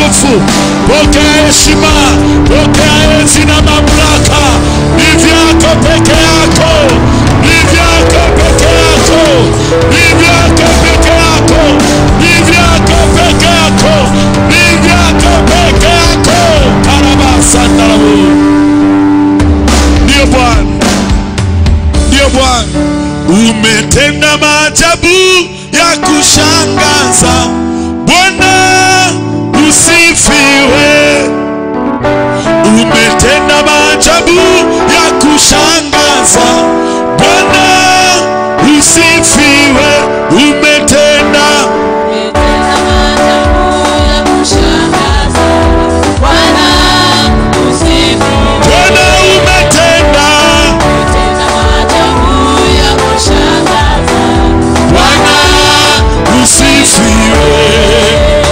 utukufu, pokea heshima, pokea enzi na mamlaka. Ni vyako peke yako, ni vyako peke yako, ni vyako peke yako, ni vyako peke yako, ni vyako peke yako. Karabasandarabu. Ndiyo Bwana, ndiyo Bwana, umetenda maajabu ya kushangaza. Bwana usifiwe, umetenda maajabu ya kushangaza. Bwana usifiwe, umetenda Umetenda maajabu ya kushangaza. Bwana usifiwe. Bwana umetenda, Umetenda maajabu ya kushangaza. Bwana usifiwe.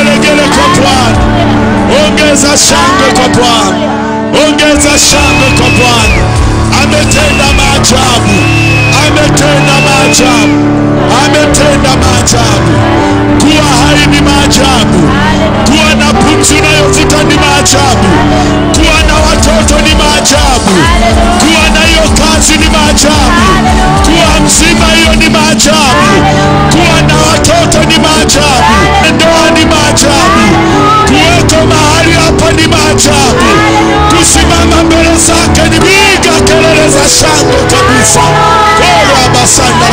vigelegele kwa Bwana. Ongeza shangwe kwa Bwana, ongeza shangwe kwa Bwana. Ametenda maajabu, ametenda maajabu, ametenda maajabu. Kuwa hai ni maajabu, kuwa na pumzi unayovuta ni maajabu, kuwa na watoto ni maajabu, kuwa na hiyo kazi ni maajabu, kuwa mzima hiyo ni maajabu, kuwa na watoto ni maajabu, ndoa ni maajabu, kuweko mahali hapa ni maajabu, kusimama mbele zake ni piga kelele za shangwe kabisa. Kola basanda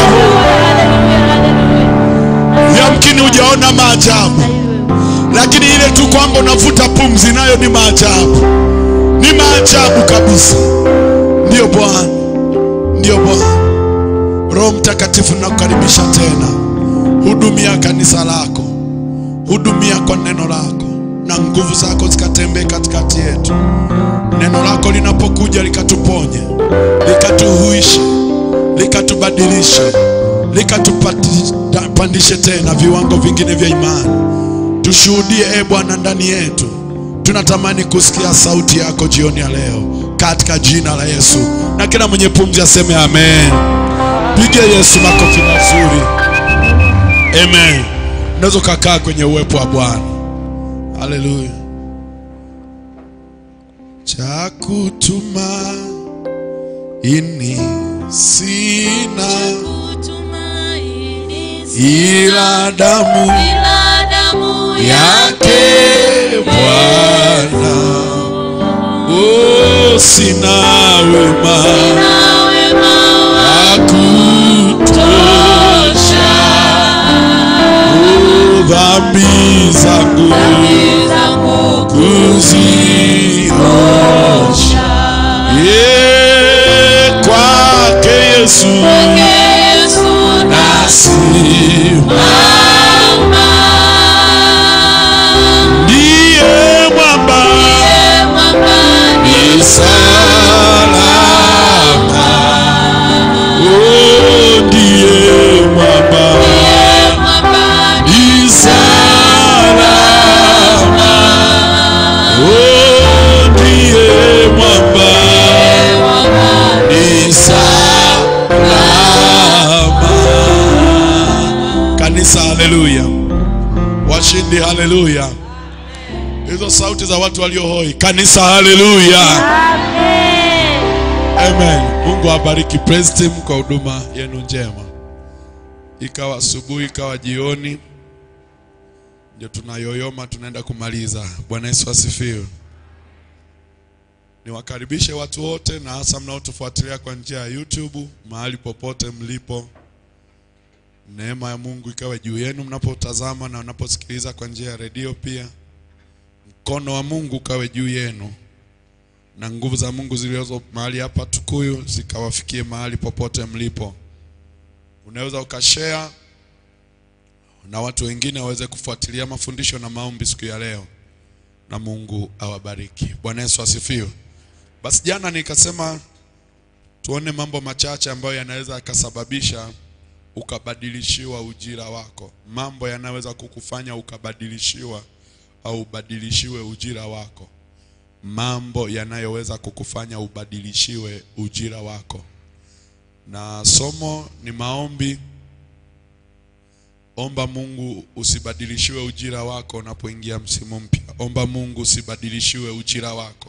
yamkini hujaona maajabu, lakini ile tu kwamba unavuta pumzi nayo ni maajabu, ni maajabu kabisa. Ndiyo Bwana, ndiyo Bwana. Roho Mtakatifu, nakukaribisha tena, hudumia kanisa lako, hudumia kwa neno lako, na nguvu zako zikatembee katikati yetu. Neno lako linapokuja likatuponye, likatuhuishe, likatubadilishe, likatupandishe tena viwango vingine vya imani. Tushuhudie e Bwana ndani yetu. Tunatamani kusikia sauti yako jioni ya leo, katika jina la Yesu, na kila mwenye pumzi aseme amen. Pigia Yesu makofi mazuri. Amen. Unaweza ukakaa kwenye uwepo wa Bwana. Haleluya. Cha kutumaini sina ila damu yake Bwana. Oh, sina wema wa kutosha. Oh, dhambi zangu kuziosha. Yeah, kwake Yesu nasimama. Ndiye mwamba ni salama. Oh, ndiye mwamba ni salama. Oh, ndiye mwamba ni salama. Kanisa, haleluya! Washindi, haleluya! Hizo sauti za watu walio hoi. Kanisa, haleluya! Amen. Mungu awabariki Praise Team kwa huduma yenu njema. Ikawa asubuhi, ikawa jioni, ndio tunayoyoma, tunaenda kumaliza. Bwana Yesu asifiwe. Niwakaribishe watu wote na hasa mnaotufuatilia kwa njia ya YouTube mahali popote mlipo. Neema ya Mungu ikawe juu yenu mnapotazama na mnaposikiliza kwa njia ya redio pia. Mkono wa Mungu ukawe juu yenu na nguvu za Mungu zilizo mahali hapa Tukuyu zikawafikie mahali popote mlipo. Unaweza ukashare na watu wengine waweze kufuatilia mafundisho na maombi siku ya leo, na Mungu awabariki. Bwana Yesu asifiwe. Basi jana nikasema tuone mambo machache ambayo yanaweza yakasababisha ukabadilishiwa ujira wako, mambo yanaweza kukufanya ukabadilishiwa au ubadilishiwe ujira wako mambo yanayoweza kukufanya ubadilishiwe ujira wako. Na somo ni maombi. Omba Mungu usibadilishiwe ujira wako unapoingia msimu mpya. Omba Mungu usibadilishiwe ujira wako.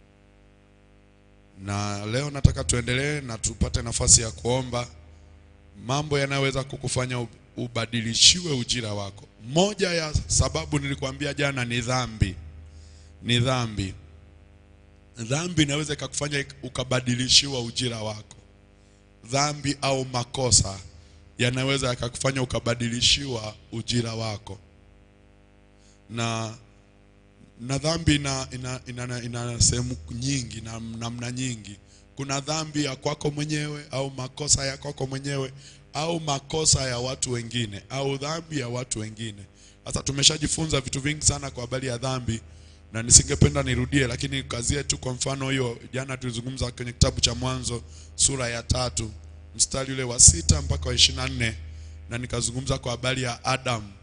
Na leo nataka tuendelee na tupate nafasi ya kuomba mambo yanayoweza kukufanya ubadilishiwe ujira wako. Moja ya sababu nilikwambia jana ni dhambi. Ni dhambi. Dhambi inaweza ikakufanya ukabadilishiwa ujira wako. Dhambi au makosa yanaweza yakakufanya ukabadilishiwa ujira wako. Na na dhambi ina, ina, ina, ina sehemu nyingi na namna nyingi. Kuna dhambi ya kwako mwenyewe au makosa ya kwako mwenyewe au makosa ya watu wengine au dhambi ya watu wengine. Sasa tumeshajifunza vitu vingi sana kwa habari ya dhambi na nisingependa nirudie, lakini kazie tu. Kwa mfano hiyo, jana tulizungumza kwenye kitabu cha Mwanzo sura ya tatu mstari ule wa sita mpaka wa ishirini na nne na nikazungumza kwa habari ya Adam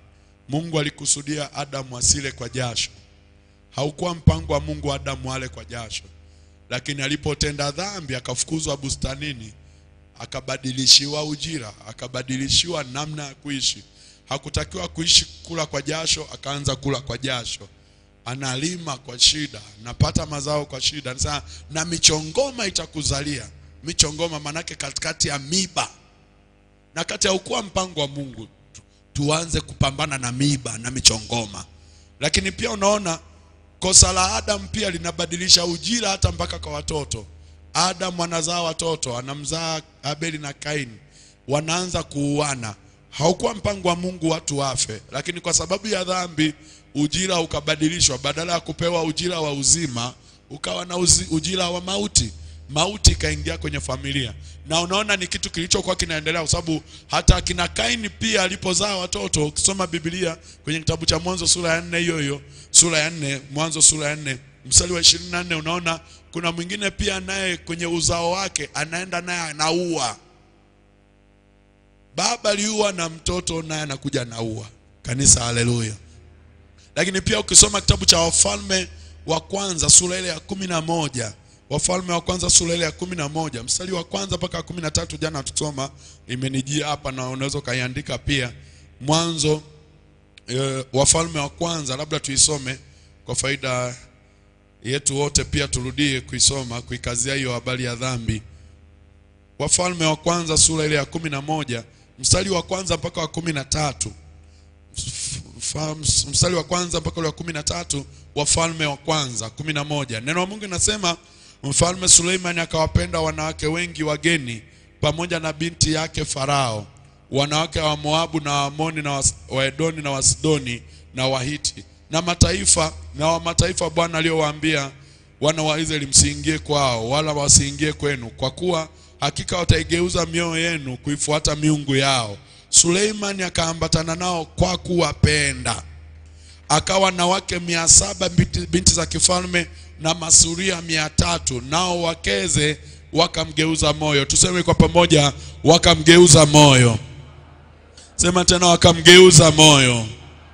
Mungu alikusudia Adamu asile kwa jasho. Haukuwa mpango wa Mungu Adamu ale kwa jasho, lakini alipotenda dhambi akafukuzwa bustanini, akabadilishiwa ujira, akabadilishiwa namna ya kuishi. Hakutakiwa kuishi kula kwa jasho, akaanza kula kwa jasho. Analima kwa shida, napata mazao kwa shida. Sasa na michongoma itakuzalia. Michongoma manake katikati ya miba, na kati haukuwa mpango wa Mungu tu- tuanze kupambana na miba na michongoma. Lakini pia unaona kosa la Adam pia linabadilisha ujira hata mpaka kwa watoto. Adam anazaa watoto, anamzaa Abeli na Kaini, wanaanza kuuana. Haukuwa mpango wa Mungu watu wafe, lakini kwa sababu ya dhambi ujira ukabadilishwa. Badala ya kupewa ujira wa uzima, ukawa na uzi, ujira wa mauti. Mauti ikaingia kwenye familia, na unaona ni kitu kilichokuwa kinaendelea, kwa sababu hata akina Kaini pia alipozaa watoto, ukisoma Biblia kwenye kitabu cha Mwanzo sura ya nne hiyo hiyo sura ya nne Mwanzo sura ya nne mstari wa ishirini na nne unaona kuna mwingine pia naye kwenye uzao wake anaenda naye anaua. Baba aliua na mtoto naye anakuja anaua. Kanisa, haleluya! Lakini pia ukisoma kitabu cha Wafalme wa kwanza sura ile ya kumi na moja Wafalme wa kwanza sura ile ya kumi na moja mstari wa kwanza mpaka kumi na tatu jana tusoma, imenijia hapa na unaweza ukaiandika pia. Mwanzo e, Wafalme wa kwanza, labda tuisome kwa faida yetu wote, pia turudie kuisoma kuikazia hiyo habari ya dhambi. Wafalme wa kwanza sura ile ya kumi na moja mstari wa kwanza mpaka wa kumi na tatu Fa- mstari wa kwanza mpaka ule wa kumi na tatu Wafalme wa kwanza kumi na moja neno la Mungu linasema mfalme Suleimani akawapenda wanawake wengi wageni pamoja na binti yake Farao, wanawake wa Moabu na Waamoni na Was- Waedoni na Wasidoni na Wahiti na mataifa na wa mataifa Bwana aliyowaambia wana wa Israeli, msiingie kwao wala wasiingie kwenu, kwa kuwa hakika wataigeuza mioyo yenu kuifuata miungu yao. Suleimani akaambatana nao kwa kuwapenda akawa na wake mia saba binti, binti za kifalme na masuria mia tatu nao wakeze wakamgeuza moyo. Tuseme kwa pamoja, wakamgeuza moyo. Sema tena, wakamgeuza moyo.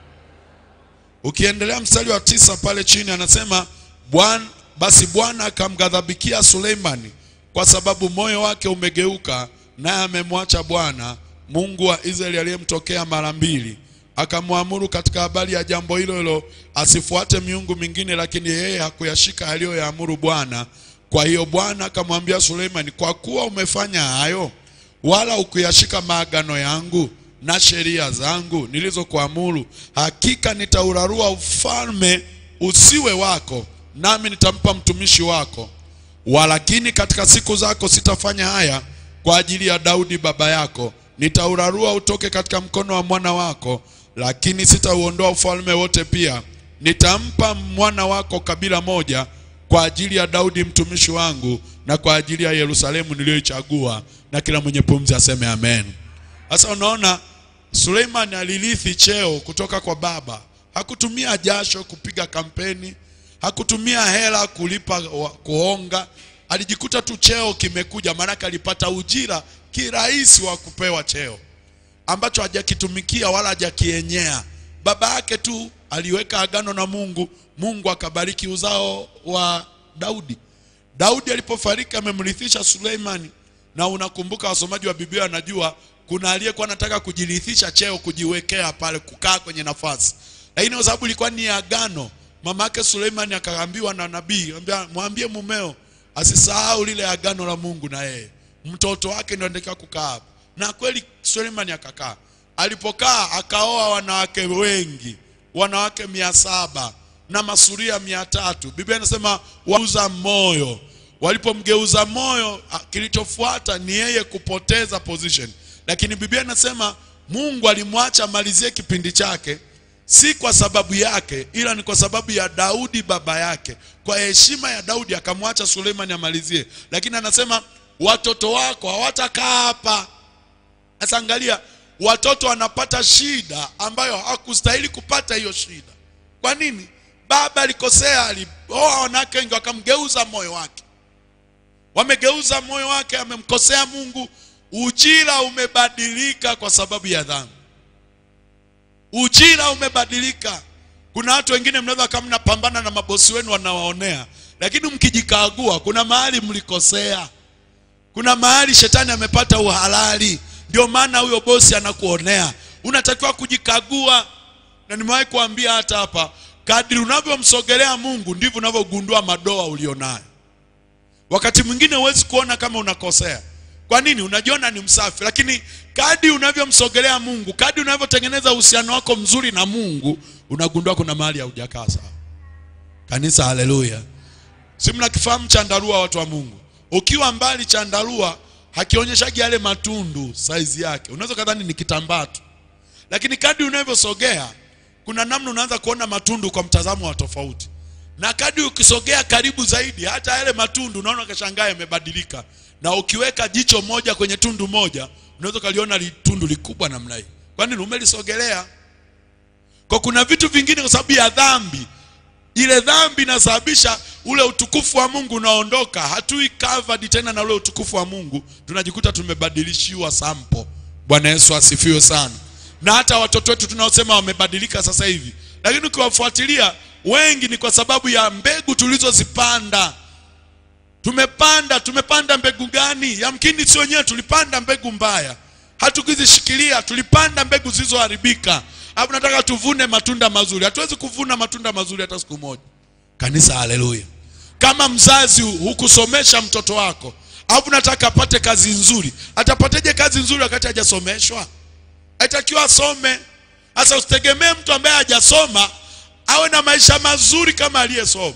Ukiendelea mstari wa tisa pale chini anasema Bwana, basi Bwana akamghadhabikia Suleimani kwa sababu moyo wake umegeuka, naye amemwacha Bwana Mungu wa Israeli aliyemtokea mara mbili. Akamwamuru katika habari ya jambo hilo hilo asifuate miungu mingine, lakini yeye hakuyashika aliyoyaamuru Bwana. Kwa hiyo Bwana akamwambia Suleimani, kwa kuwa umefanya hayo wala ukuyashika maagano yangu na sheria zangu nilizokuamuru, hakika nitaurarua ufalme usiwe wako, nami nitampa mtumishi wako. Walakini katika siku zako sitafanya haya kwa ajili ya Daudi baba yako, nitaurarua utoke katika mkono wa mwana wako, lakini sitauondoa ufalme wote pia. Nitampa mwana wako kabila moja kwa ajili ya Daudi mtumishi wangu na kwa ajili ya Yerusalemu niliyoichagua. Na kila mwenye pumzi aseme amen. Sasa unaona Suleiman alirithi cheo kutoka kwa baba. Hakutumia jasho kupiga kampeni, hakutumia hela kulipa wa- kuonga. Alijikuta tu cheo kimekuja, maanake alipata ujira kirahisi wa kupewa cheo ambacho hajakitumikia wala hajakienyea. Baba yake tu aliweka agano na Mungu, Mungu akabariki uzao wa Daudi. Daudi alipofariki amemrithisha Suleimani, na unakumbuka, wasomaji wa Biblia wanajua kuna aliyekuwa anataka kujirithisha cheo, kujiwekea pale, kukaa kwenye nafasi, lakini kwa sababu ilikuwa ni agano, mama yake Suleimani akaambiwa na nabii, ambia mwambie mumeo asisahau lile agano la Mungu na yeye, mtoto wake ndio anatakiwa kukaa hapo. Na kweli Suleimani akakaa. Alipokaa akaoa wanawake wengi, wanawake mia saba na masuria mia tatu. Biblia inasema wauza moyo. Walipomgeuza moyo, a- kilichofuata ni yeye kupoteza position, lakini Biblia inasema Mungu alimwacha amalizie kipindi chake, si kwa sababu yake, ila ni kwa sababu ya Daudi baba yake. Kwa heshima ya Daudi akamwacha Suleimani amalizie, lakini anasema watoto wako hawatakaa hapa. Sasa angalia, watoto wanapata shida ambayo hakustahili kupata hiyo shida. Kwa nini? Baba alikosea, alioa wanawake wengi, wakamgeuza moyo wake, wamegeuza moyo wake, amemkosea Mungu. Ujira umebadilika kwa sababu ya dhambi. ujira umebadilika kuna watu wengine mnaweza kama mnapambana na mabosi wenu wanawaonea lakini mkijikagua kuna mahali mlikosea kuna mahali shetani amepata uhalali ndio maana huyo bosi anakuonea unatakiwa kujikagua na nimewahi kuambia hata hapa kadri unavyomsogelea mungu ndivyo unavyogundua madoa ulionayo wakati mwingine huwezi kuona kama unakosea kwa nini unajiona ni msafi lakini kadi unavyomsogelea mungu kadi unavyotengeneza uhusiano wako mzuri na mungu unagundua kuna mahali haujakaa sawa kanisa haleluya si mnakifahamu chandarua watu wa mungu ukiwa mbali chandarua hakionyeshagi yale matundu saizi yake unaweza kadhani ni kitambaa tu lakini kadi unavyosogea kuna namna unaanza kuona matundu kwa mtazamo wa tofauti na kadi ukisogea karibu zaidi hata yale matundu unaona kashangaa yamebadilika na ukiweka jicho moja kwenye tundu moja unaweza ukaliona li- tundu likubwa namna hii kwa nini umelisogelea kwa kuna vitu vingine kwa sababu ya dhambi ile dhambi inasababisha ule utukufu wa mungu unaondoka hatui covered tena na ule utukufu wa mungu tunajikuta tumebadilishiwa sampo bwana yesu asifiwe sana na hata watoto wetu tunaosema wamebadilika sasa hivi lakini ukiwafuatilia wengi ni kwa sababu ya mbegu tulizozipanda tumepanda tumepanda mbegu gani yamkini si wenyewe tulipanda mbegu mbaya hatukuzishikilia tulipanda mbegu zilizoharibika alafu nataka tuvune matunda mazuri hatuwezi kuvuna matunda mazuri hata siku moja kanisa haleluya kama mzazi hukusomesha mtoto wako alafu nataka apate kazi nzuri atapateje kazi nzuri wakati hajasomeshwa aitakiwa asome sasa usitegemee mtu ambaye hajasoma awe na maisha mazuri kama aliyesoma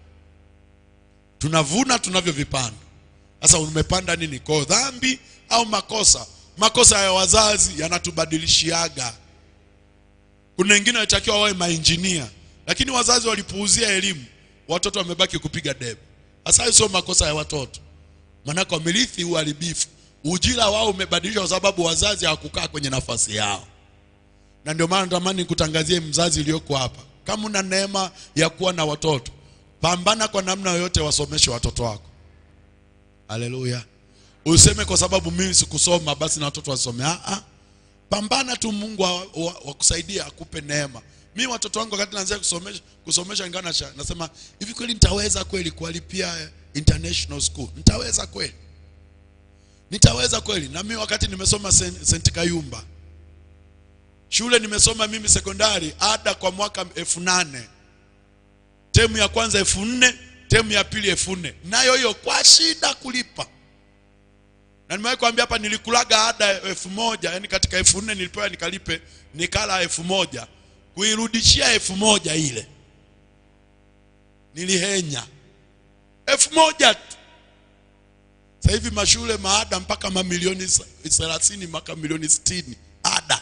tunavuna tunavyovipanda sasa umepanda nini kwa dhambi au makosa makosa ya wazazi yanatubadilishiaga kuna wengine walitakiwa wawe mainjinia lakini wazazi walipuuzia elimu watoto wamebaki kupiga debe sasa hayo sio makosa ya watoto maanake wamerithi uharibifu ujira wao umebadilishwa kwa sababu wazazi hawakukaa kwenye nafasi yao na ndio maana natamani kutangazie mzazi iliyoko hapa kama una neema ya kuwa na watoto pambana kwa namna yoyote wasomeshe watoto wako haleluya useme kwa sababu mimi sikusoma basi na watoto wasome ah, ah. pambana tu mungu wakusaidia wa, wa akupe neema mi watoto wangu wakati naanzia kusomesha kusomesha ngana nasema hivi kweli nitaweza kweli kuwalipia international school nitaweza kweli nitaweza kweli na mimi wakati nimesoma St. Kayumba shule nimesoma mimi sekondari ada kwa mwaka elfu nane temu ya kwanza elfu nne temu ya pili elfu nne nayo hiyo kwa shida kulipa na nimewahi kuambia hapa nilikulaga ada elfu moja yani katika elfu nne nilipewa nikalipe nikala elfu moja kuirudishia elfu moja ile nilihenya elfu moja tu sasa hivi mashule maada mpaka mamilioni thelathini mpaka milioni sitini ada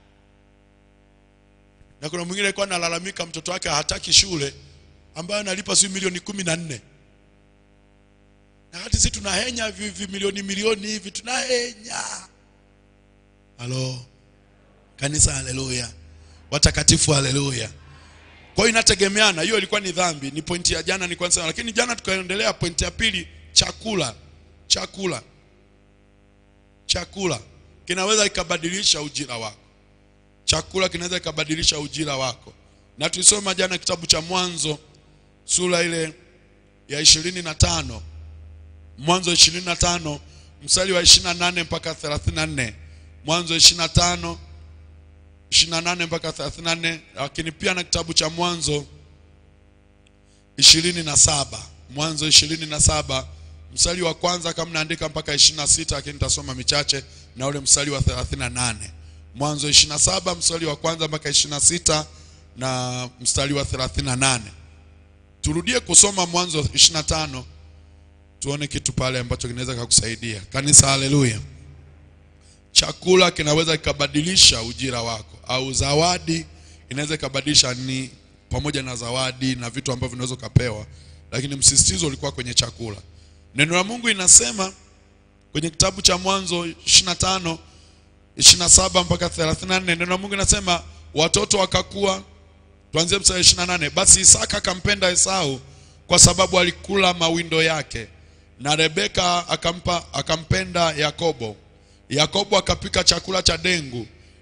na kuna mwingine alikuwa analalamika mtoto wake hataki shule ambayo analipa si milioni kumi na nne na hati si tunahenya hivi milioni milioni hivi tunahenya halo kanisa haleluya watakatifu haleluya kwa hiyo inategemeana hiyo ilikuwa ni dhambi ni pointi ya jana nilikuwa nasema lakini jana tukaendelea pointi ya pili chakula chakula chakula kinaweza ikabadilisha ujira wako chakula kinaweza ikabadilisha ujira wako na tulisoma jana kitabu cha mwanzo sura ile ya ishirini na tano mwanzo ishirini na tano mstari wa ishirini na nane mpaka thelathini na nne mwanzo ishirini na tano ishirini na nane mpaka thelathini na nne lakini pia na kitabu cha mwanzo ishirini na saba mwanzo ishirini na saba mstari wa kwanza kama naandika mpaka ishirini na sita lakini nitasoma michache na ule mstari wa thelathini na nane mwanzo ishirini na saba mstari wa kwanza mpaka ishirini na sita na mstari wa thelathini na nane turudie kusoma mwanzo ishirini na tano tuone kitu pale ambacho kinaweza kukusaidia kanisa haleluya chakula kinaweza kikabadilisha ujira wako au zawadi inaweza ikabadilisha ni pamoja na zawadi na vitu ambavyo unaweza ukapewa lakini msisitizo ulikuwa kwenye chakula neno la mungu inasema kwenye kitabu cha mwanzo 25 27 mpaka 34 neno la mungu inasema watoto wakakuwa tuanzie mstari 28 basi isaka akampenda esau kwa sababu alikula mawindo yake na rebeka akampa akampenda yakobo yakobo akapika chakula cha dengu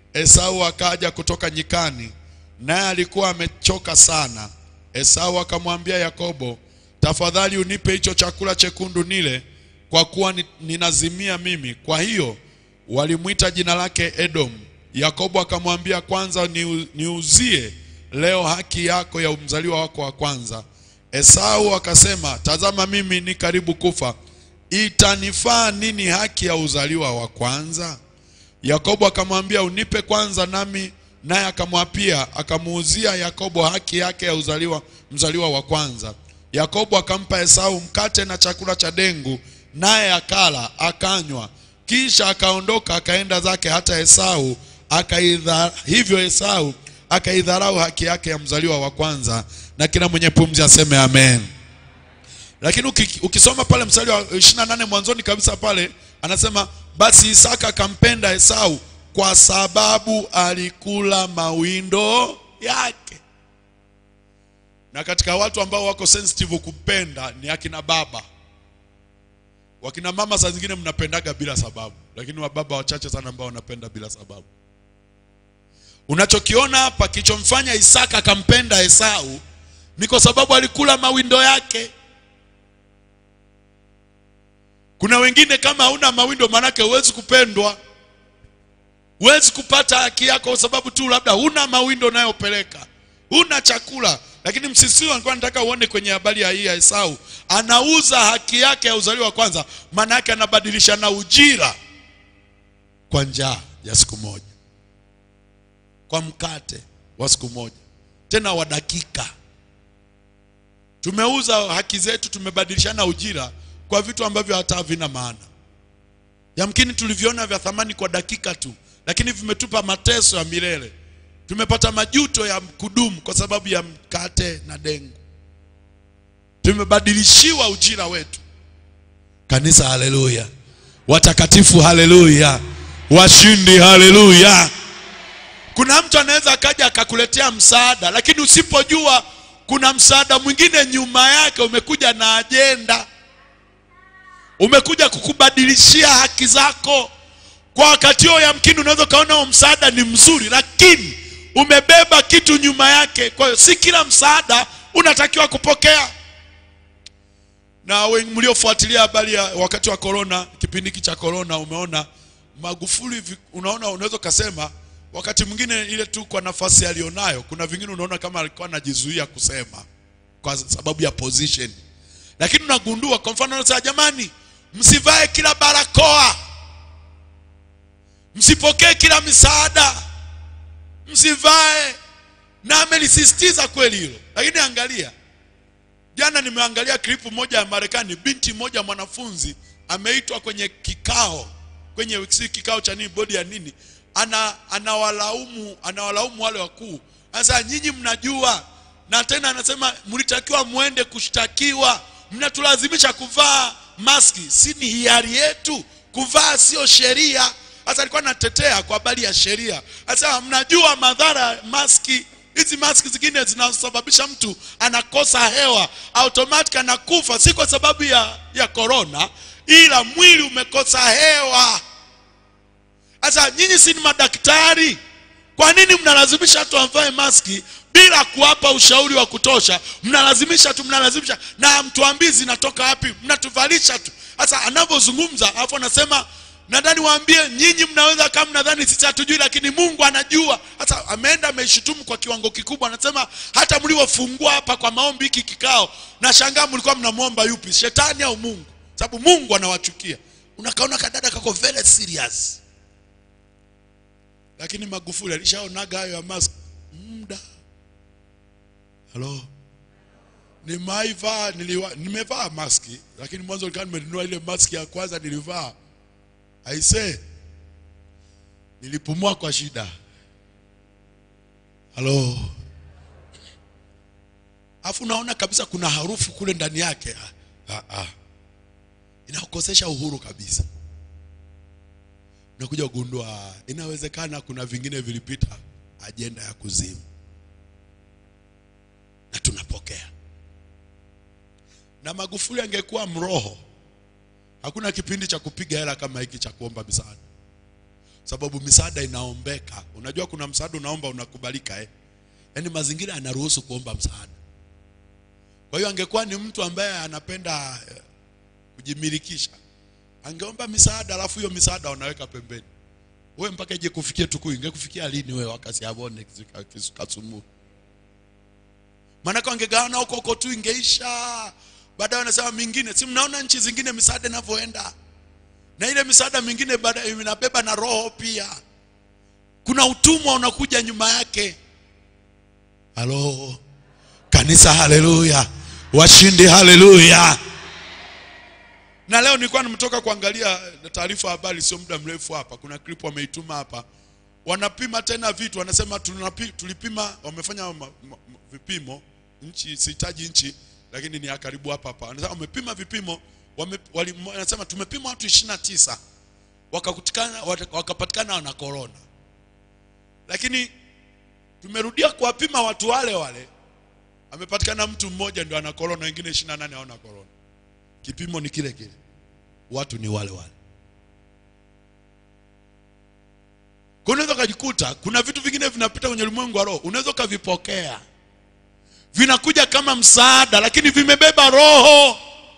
Esau akaja kutoka nyikani, naye alikuwa amechoka sana. Esau akamwambia Yakobo, tafadhali unipe hicho chakula chekundu nile, kwa kuwa ni- ninazimia mimi. Kwa hiyo walimwita jina lake Edom. Yakobo akamwambia, kwanza niu- niuzie leo haki yako ya mzaliwa wako wa kwanza. Esau akasema, tazama, mimi ni karibu kufa, itanifaa nini haki ya uzaliwa wa kwanza? Yakobo akamwambia unipe kwanza nami, naye akamwapia, akamuuzia Yakobo haki yake ya uzaliwa, mzaliwa wa kwanza. Yakobo akampa Esau mkate na chakula cha dengu, naye akala akanywa, kisha akaondoka akaenda zake, hata Esau akaidha, hivyo Esau akaidharau haki yake ya mzaliwa wa kwanza. Na kila mwenye pumzi aseme amen. Lakini uki- ukisoma pale mstari wa 28 mwanzoni kabisa pale anasema basi Isaka akampenda Esau kwa sababu alikula mawindo yake. Na katika watu ambao wako sensitive kupenda ni akina baba. Wakina mama saa zingine mnapendaga bila sababu, lakini wababa wachache sana ambao wanapenda bila sababu. Unachokiona hapa kilichomfanya Isaka akampenda Esau ni kwa sababu alikula mawindo yake. Kuna wengine kama hauna mawindo, maanake huwezi kupendwa, huwezi kupata haki yako, kwa sababu tu labda huna mawindo unayopeleka, huna chakula. Lakini msisitizo alikuwa nataka uone kwenye habari ya hii ya Esau, anauza haki yake ya uzaliwa wa kwanza, maana yake anabadilisha na ujira kwa njaa ya siku moja, kwa mkate wa siku moja, tena wa dakika. Tumeuza haki zetu, tumebadilishana ujira kwa vitu ambavyo hata havina maana. Yamkini tuliviona vya thamani kwa dakika tu, lakini vimetupa mateso ya milele. Tumepata majuto ya kudumu kwa sababu ya mkate na dengu. Tumebadilishiwa ujira wetu. Kanisa, haleluya! Watakatifu, haleluya! Washindi, haleluya! Kuna mtu anaweza akaja akakuletea msaada, lakini usipojua kuna msaada mwingine nyuma yake umekuja na ajenda umekuja kukubadilishia haki zako kwa wakati huo. Yamkini unaweza ukaona huo msaada ni mzuri, lakini umebeba kitu nyuma yake. Kwa hiyo si kila msaada unatakiwa kupokea. Na wengi mliofuatilia habari ya wakati wa corona, kipindi hiki cha corona, umeona Magufuli, vi- unaona, unaweza ukasema wakati mwingine ile tu kwa nafasi alionayo, kuna vingine unaona kama alikuwa anajizuia kusema kwa sababu ya position lakini unagundua kwa mfano anasema jamani msivae kila barakoa msipokee kila misaada msivae na amelisisitiza kweli hilo lakini angalia jana nimeangalia klipu moja ya marekani binti moja mwanafunzi ameitwa kwenye kikao kwenye si kikao cha nini bodi ya nini ana anawalaumu anawalaumu wale wakuu sasa nyinyi mnajua na tena anasema mlitakiwa mwende kushtakiwa mnatulazimisha kuvaa maski si ni hiari yetu kuvaa sio sheria sasa alikuwa anatetea kwa habari ya sheria sasa mnajua madhara ya maski hizi maski zingine zinasababisha mtu anakosa hewa automatic anakufa si kwa sababu ya ya corona ila mwili umekosa hewa sasa nyinyi si ni madaktari kwa nini mnalazimisha watu wavae maski bila kuwapa ushauri wa kutosha mnalazimisha tu mnalazimisha na hamtuambii zinatoka wapi mnatuvalisha tu sasa anavyozungumza alafu anasema nadhani waambie nyinyi mnaweza kama mnadhani sisi hatujui lakini mungu anajua sasa ameenda ameishutumu kwa kiwango kikubwa anasema hata mliofungua hapa kwa maombi hiki kikao na shangaa mlikuwa mnamwomba yupi shetani au mungu sababu mungu anawachukia unakaona kadada kako very serious lakini magufuli alishaonaga hayo ya mask muda halo nimeivaa niliwa nimevaa maski lakini mwanzo nilikuwa nimenunua ile maski ya kwanza nilivaa aise nilipumua kwa shida halo afu unaona kabisa kuna harufu kule ndani yake ah, ah. inaokosesha uhuru kabisa unakuja kugundua inawezekana kuna vingine vilipita ajenda ya kuzimu na tunapokea na magufuli angekuwa mroho hakuna kipindi cha kupiga hela kama hiki cha kuomba misaada sababu misaada inaombeka. Unajua kuna msaada unaomba unakubalika eh? Yaani mazingira yanaruhusu kuomba msaada. Kwa hiyo angekuwa ni mtu ambaye anapenda eh, kujimilikisha, angeomba misaada, alafu hiyo misaada wanaweka pembeni. Wewe mpaka ije kufikia Tukuyu, ingekufikia lini wewe wakati abone kisumu? Maanake wangegawana huko huko tu, ingeisha. Baadaye wanasema mingine, si mnaona nchi zingine misaada inavyoenda, na ile misaada mingine baadaye inabeba na roho pia. Kuna utumwa unakuja nyuma yake. Halo kanisa, haleluya! Washindi, haleluya! Na leo nilikuwa nimetoka kuangalia taarifa ya habari sio muda mrefu hapa, kuna clip wameituma hapa, wanapima tena vitu, wanasema tunapi, tulipima, wamefanya ma, ma, vipimo nchi, sihitaji nchi, lakini ni ya karibu hapa hapa, wanasema wamepima vipimo wame, wali, wanasema tumepima watu ishirini na tisa wakakutikana wakapatikana wana corona, lakini tumerudia kuwapima watu wale wale, amepatikana mtu mmoja ndio ana corona, wengine ishirini na nane hawana corona. Kipimo ni kile kile, watu ni wale wale. Kwa unaweza ukajikuta kuna vitu vingine vinapita kwenye ulimwengu wa roho, unaweza ukavipokea, vinakuja kama msaada, lakini vimebeba roho.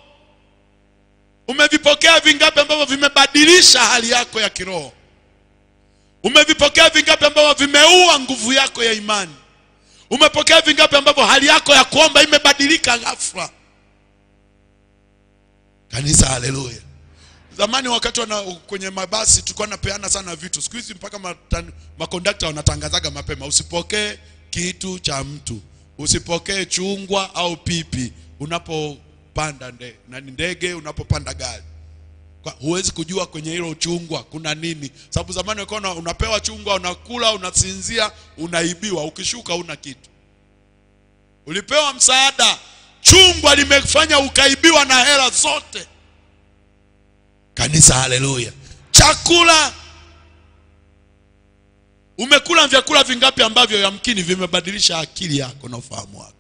Umevipokea vingapi ambavyo vimebadilisha hali yako ya kiroho? Umevipokea vingapi ambavyo vimeua nguvu yako ya imani? Umepokea vingapi ambavyo hali yako ya kuomba imebadilika ghafla? Kanisa, haleluya! Zamani wakati wana, kwenye mabasi tulikuwa napeana sana vitu. Siku hizi mpaka matan- makondakta wanatangazaga mapema, usipokee kitu cha mtu, usipokee chungwa au pipi unapopanda nde, nani ndege, unapopanda gari. Kwa- Huwezi kujua kwenye hilo chungwa kuna nini, sababu zamani walikuwa una- unapewa chungwa, unakula, unasinzia, unaibiwa, ukishuka una kitu. Ulipewa msaada, chungwa limefanya ukaibiwa na hela zote. Kanisa, haleluya! Chakula, umekula vyakula vingapi ambavyo yamkini vimebadilisha akili yako na ufahamu wako?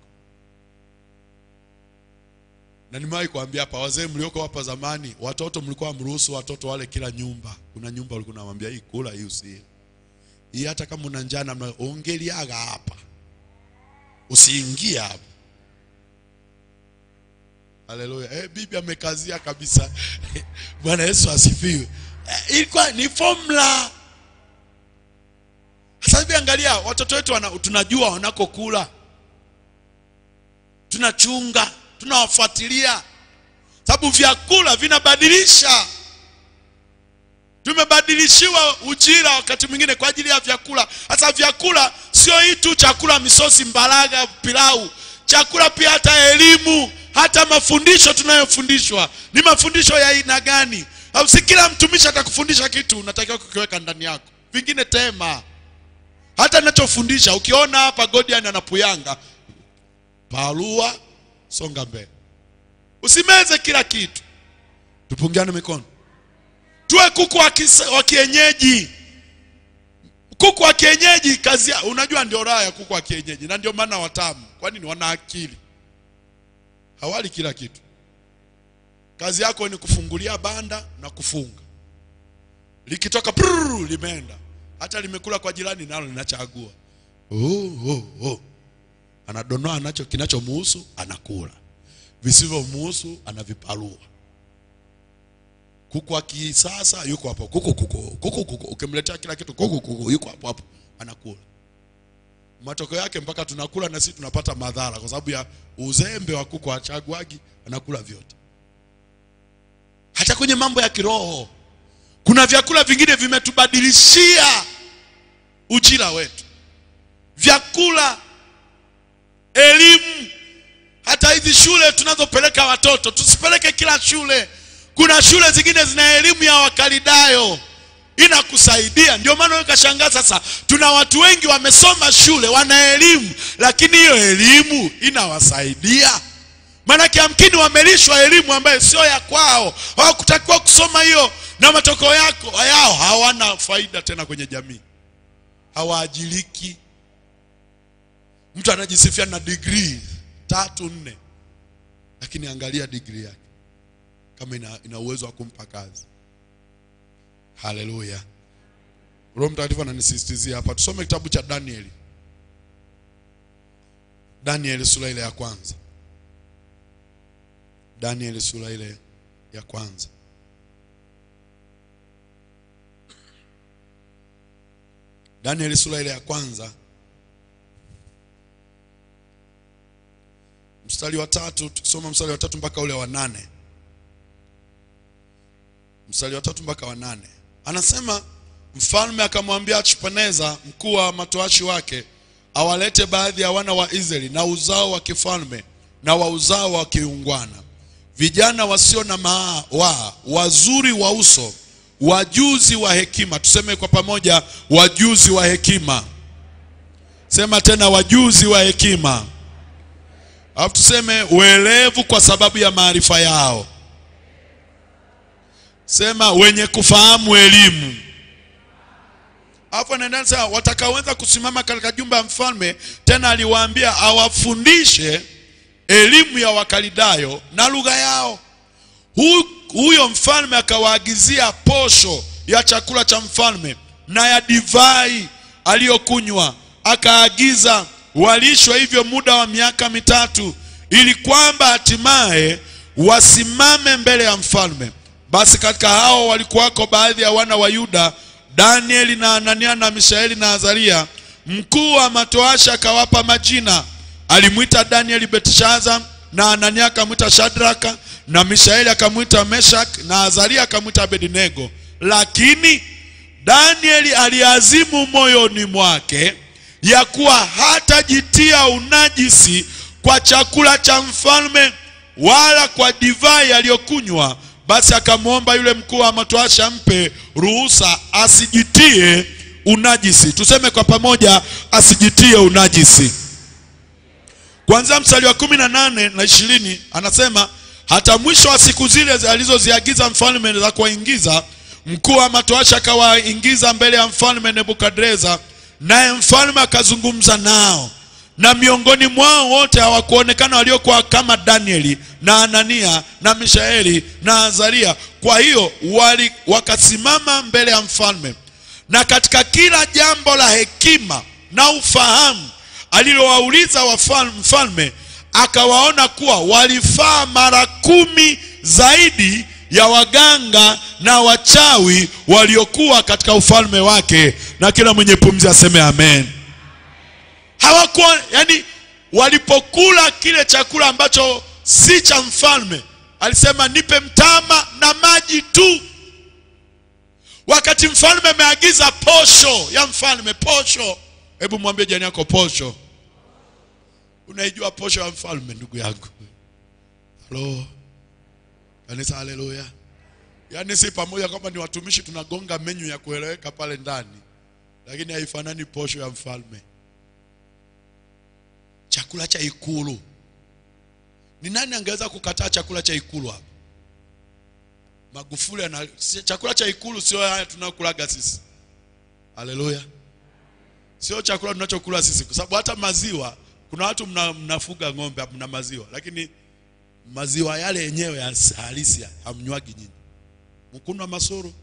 Na nimewahi kuambia hapa, wazee mlioko hapa zamani, watoto mlikuwa mruhusu watoto wale kila nyumba. Kuna nyumba ulikuwa unamwambia hii kula, hii usile, hii hata kama una njaa namna ongeliaga hapa, usiingie hapa. Haleluya. Eh, bibi amekazia kabisa. Bwana Yesu asifiwe. Eh, ilikuwa ni formula. Sasa hivi angalia watoto wetu wana, tunajua wanakokula. Tunachunga, tunawafuatilia. Sababu vyakula vinabadilisha. Tumebadilishiwa ujira wakati mwingine kwa ajili ya vyakula. Hasa vyakula sio hii tu chakula, misosi, mbalaga, pilau. Chakula pia hata elimu, hata mafundisho tunayofundishwa ni mafundisho ya aina gani? Au si kila mtumishi atakufundisha kitu unatakiwa kukiweka ndani yako, vingine tema. Hata ninachofundisha ukiona hapa Godian anapuyanga palua, songa mbele, usimeze kila kitu. Tupungiane mikono tuwe kuku wa kisa- wa kienyeji. Kuku wa kienyeji kazi ya, unajua ndio raha ya kuku wa kienyeji, na ndio maana watamu. Kwa nini? Wana akili, hawali kila kitu. Kazi yako ni kufungulia banda na kufunga, likitoka prrr, limeenda. Hata limekula kwa jirani, nalo linachagua. Oh, oh, oh. Anadonoa anacho kinachomuhusu, anakula, visivyomuhusu anavipalua. Kuku wa kisasa yuko hapo, kuku kuku kuku kuku, ukimletea kila kitu kuku kuku, yuko hapo hapo anakula. Matokeo yake mpaka tunakula na sisi tunapata madhara kwa sababu ya uzembe wa kuku, achaguagi anakula vyote. Hata kwenye mambo ya kiroho kuna vyakula vingine vimetubadilishia ujira wetu, vyakula, elimu hata hizi shule tunazopeleka watoto tusipeleke kila shule. Kuna shule zingine zina elimu ya Wakalidayo inakusaidia. Ndio maana wewe kashangaa sasa, tuna watu wengi wamesoma shule, wana elimu, lakini hiyo elimu inawasaidia maanake amkini wamelishwa elimu ambayo sio ya kwao, hawakutakiwa kusoma hiyo, na matokeo yako yao hawana faida tena kwenye jamii, hawaajiriki. Mtu anajisifia na degree tatu nne, lakini angalia degree yake kama ina, ina uwezo wa kumpa kazi. Haleluya! roho mtakatifu ananisisitizia hapa tusome kitabu cha danieli danieli sura ile ya kwanza danieli sura ile ya kwanza danieli sura ile ya kwanza mstari wa tatu tukisoma mstari wa tatu mpaka ule wa nane mstari wa tatu mpaka wa nane anasema mfalme akamwambia Ashpeneza mkuu wa matoashi wake awalete baadhi ya wana wa Israeli na uzao wa kifalme na wa uzao wa kiungwana vijana wasio na maa wa wazuri wa uso wajuzi wa hekima tuseme kwa pamoja wajuzi wa hekima sema tena wajuzi wa hekima alafu tuseme uelevu kwa sababu ya maarifa yao sema wenye kufahamu elimu alafu anaendelea sema watakaoweza kusimama katika jumba ya mfalme tena aliwaambia awafundishe elimu ya wakalidayo na lugha yao Hu, huyo mfalme akawaagizia posho ya chakula cha mfalme na ya divai aliyokunywa akaagiza walishwe hivyo muda wa miaka mitatu ili kwamba hatimaye wasimame mbele ya mfalme basi katika hao walikuwako baadhi ya wana wa yuda danieli na anania na mishaeli na azaria mkuu wa matoasha akawapa majina alimwita danieli betishaza na anania akamwita shadraka na mishaeli akamwita meshak na azaria akamwita abednego lakini danieli aliazimu moyoni mwake ya kuwa hatajitia unajisi kwa chakula cha mfalme wala kwa divai aliyokunywa basi akamwomba yule mkuu wa matoasha mpe ruhusa asijitie unajisi tuseme kwa pamoja asijitie unajisi kuanzia mstari wa kumi na nane na ishirini anasema hata mwisho wa siku zile alizoziagiza mfalme za kuwaingiza mkuu wa matoasha akawaingiza mbele ya mfalme nebukadreza naye mfalme akazungumza nao na miongoni mwao wote hawakuonekana waliokuwa kama danieli na anania na mishaeli na azaria kwa hiyo wali, wakasimama mbele ya mfalme na katika kila jambo la hekima na ufahamu alilowauliza wafal- mfalme akawaona kuwa walifaa mara kumi zaidi ya waganga na wachawi waliokuwa katika ufalme wake na kila mwenye pumzi aseme amen hawakuwa yani walipokula kile chakula ambacho si cha mfalme alisema nipe mtama na maji tu wakati mfalme ameagiza posho ya mfalme posho hebu mwambie jani yako posho unaijua posho ya mfalme ndugu yangu halo kanisa haleluya yaani si pamoja kwamba ni watumishi tunagonga menyu ya kueleweka pale ndani lakini haifanani posho ya mfalme chakula cha ikulu ni nani angeweza kukataa chakula cha ikulu hapa magufuli ana si- chakula cha ikulu sio haya tunakulaga sisi haleluya sio chakula tunachokula sisi kwa sababu hata maziwa kuna watu mna, mnafuga ng'ombe mna maziwa lakini maziwa yale yenyewe ya halisi hamnywagi nyinyi mkunwa masoro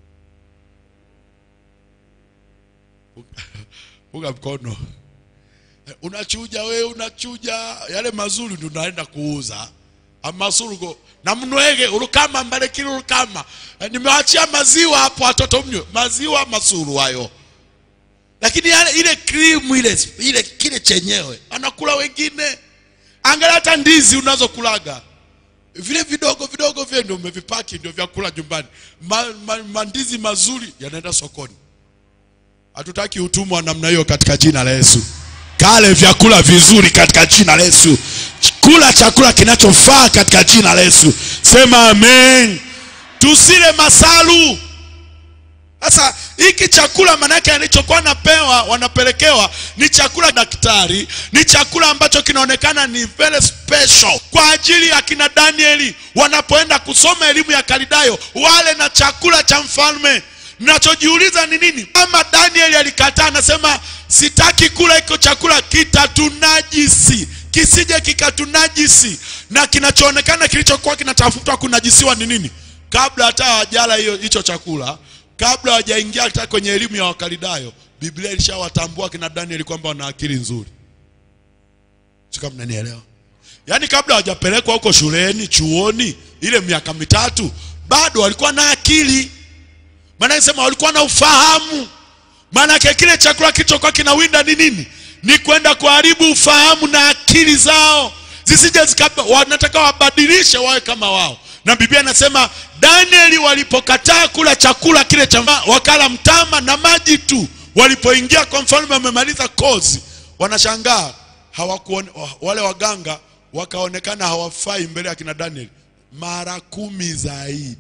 fuga mkono unachuja we unachuja yale mazuri ndio unaenda kuuza amasurugo na mnwege urukama mbalekile urukama Eh, nimewachia maziwa hapo watoto mnywe maziwa masuru hayo lakini yale ile krimu ile ile kile chenyewe anakula wengine angalia hata ndizi unazokulaga vile vidogo vidogo vile ndio umevipaki ndio vyakula nyumbani ma, ma, mandizi mazuri yanaenda sokoni hatutaki utumwa wa namna hiyo katika jina la Yesu. Kale vyakula vizuri katika jina la Yesu. Kula chakula kinachofaa katika jina la Yesu. Sema amen. Tusile masalu. Sasa hiki chakula manake alichokuwa napewa wanapelekewa ni chakula daktari, ni chakula ambacho kinaonekana ni very special kwa ajili ya kina Danieli wanapoenda kusoma elimu ya Kalidayo, wale na chakula cha mfalme. Nachojiuliza ni nini? Kama Danieli alikataa, anasema sitaki kula hiko chakula, kitatunajisi, kisije kikatunajisi. Na kinachoonekana kilichokuwa kinatafutwa kunajisiwa ni nini? Kabla hata hawajala hiyo hicho chakula, kabla hawajaingia hata kwenye elimu ya wakalidayo biblia ilishawatambua kina danieli kwamba wana akili nzuri si kama mnanielewa yaani kabla hawajapelekwa huko shuleni chuoni ile miaka mitatu bado walikuwa na akili maana sema walikuwa na ufahamu maanake kile chakula kilichokuwa kinawinda ni nini ni kwenda kuharibu ufahamu na akili zao zisije zika wanataka wabadilishe wawe kama wao na biblia inasema danieli walipokataa kula chakula kile cha wakala mtama na maji tu walipoingia kwa mfalme wamemaliza kozi wanashangaa hawakuone, wale waganga wakaonekana hawafai mbele ya kina danieli mara kumi zaidi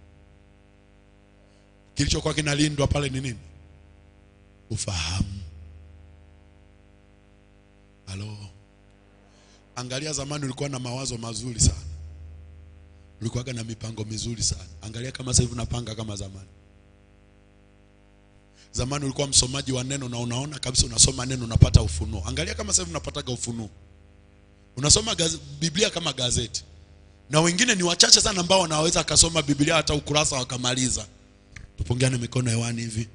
kilichokuwa kinalindwa pale ni nini ufahamu halo angalia zamani ulikuwa na mawazo mazuri sana ulikuwaga na mipango mizuri sana angalia kama sasa hivi unapanga kama zamani zamani ulikuwa msomaji wa neno na unaona kabisa unasoma neno unapata ufunuo angalia kama sasa hivi unapataga ufunuo unasoma gaz, biblia kama gazeti na wengine ni wachache sana ambao wanaweza akasoma biblia hata ukurasa wakamaliza tupungiane mikono hewani hivi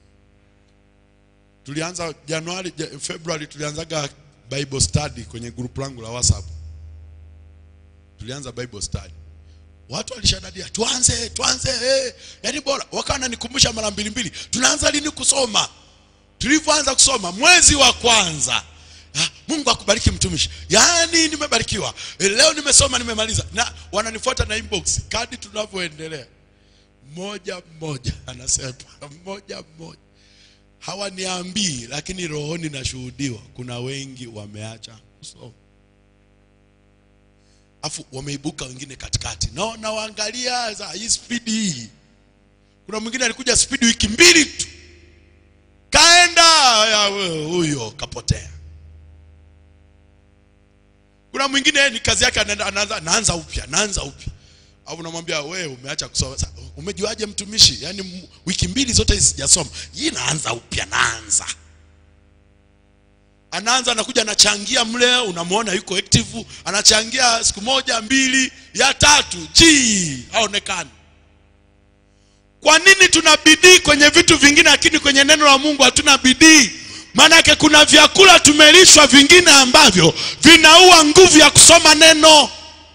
tulianza januari ja- februari tulianzaga bible study kwenye group langu la whatsapp tulianza bible study watu walishadadia tuanze tuanze eh. yaani bora wakawa wananikumbusha mara mbili mbili tunaanza lini kusoma tulivyoanza kusoma mwezi wa kwanza ah, mungu akubariki mtumishi yaani nimebarikiwa Eh, leo nimesoma nimemaliza na wananifuata na inbox kadi tunavyoendelea mmoja mmoja anasema mmoja mmoja hawaniambii lakini rohoni nashuhudiwa kuna wengi wameacha kusoma afu wameibuka wengine katikati na nawaangalia za hii spidi hii kuna mwingine alikuja spidi wiki mbili tu kaenda ya, we, huyo kapotea kuna mwingine ni kazi yake anaenda- anaanza naanza upya naanza upya au namwambia we umeacha kusoma Sa- umejuaje mtumishi yaani m- wiki mbili zote hizi sijasoma hii naanza upya naanza anaanza anakuja anachangia mle unamwona yuko active anachangia siku moja mbili ya tatu ji haonekani kwa nini tuna bidii kwenye vitu vingine lakini kwenye neno la mungu hatuna bidii maanake kuna vyakula tumelishwa vingine ambavyo vinaua nguvu ya kusoma neno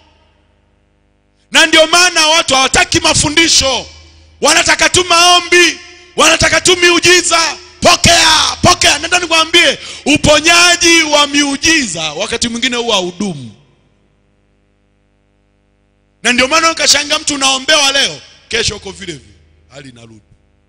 na ndio maana watu hawataki mafundisho wanataka tu maombi wanataka tu miujiza pokea pokea nenda nikwambie uponyaji wa miujiza wakati mwingine huwa haudumu na ndio maana ukashanga mtu unaombewa leo kesho uko vile vile hali inarudi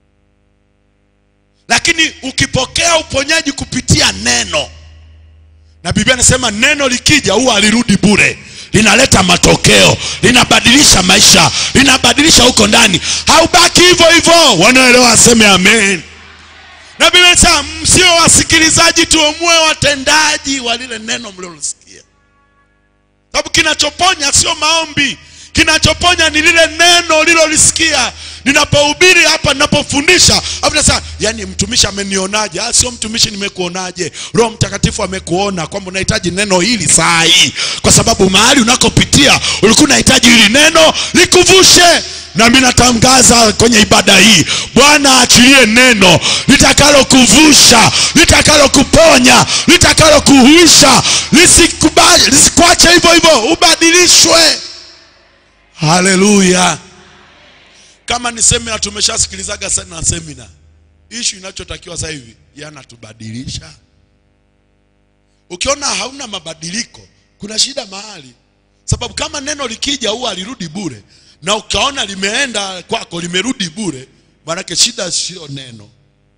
lakini ukipokea uponyaji kupitia neno na biblia anasema neno likija huwa alirudi bure linaleta matokeo linabadilisha maisha linabadilisha huko ndani haubaki hivyo hivyo wanaoelewa aseme amen na biblia inasema msio wasikilizaji tuomue watendaji wa lile neno mlilosikia sababu kinachoponya sio maombi kinachoponya ni lile neno lilolisikia ninapohubiri hapa ninapofundisha afu nasema yani mtumishi amenionaje ah, sio mtumishi nimekuonaje roho mtakatifu amekuona kwamba unahitaji neno hili saa hii kwa sababu mahali unakopitia ulikuwa unahitaji hili neno likuvushe na mimi natangaza kwenye ibada hii bwana aachilie neno litakalokuvusha litakalokuponya litakalokuhuisha lisikubali- lisikuache hivyo hivyo ubadilishwe haleluya kama ni semina tumeshasikilizaga sana semina ishu inachotakiwa sasa hivi yanatubadilisha ukiona hauna mabadiliko kuna shida mahali sababu kama neno likija huwa alirudi bure na ukaona limeenda kwako limerudi bure maanake shida sio neno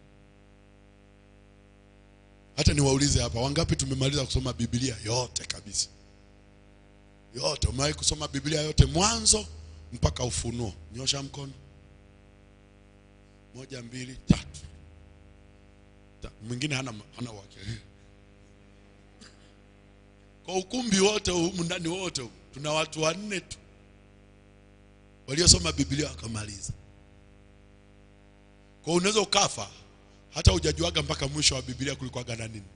hata niwaulize hapa wangapi tumemaliza kusoma biblia yote kabisa yote umewahi kusoma biblia yote mwanzo mpaka ufunuo nyosha mkono moja mbili tatu Ta- mwingine hana hana wake kwa ukumbi wote humu ndani wote humu, tuna watu wanne tu waliosoma biblia wakamaliza kwa unaweza ukafa hata hujajuaga mpaka mwisho wa biblia kulikuwaga na nini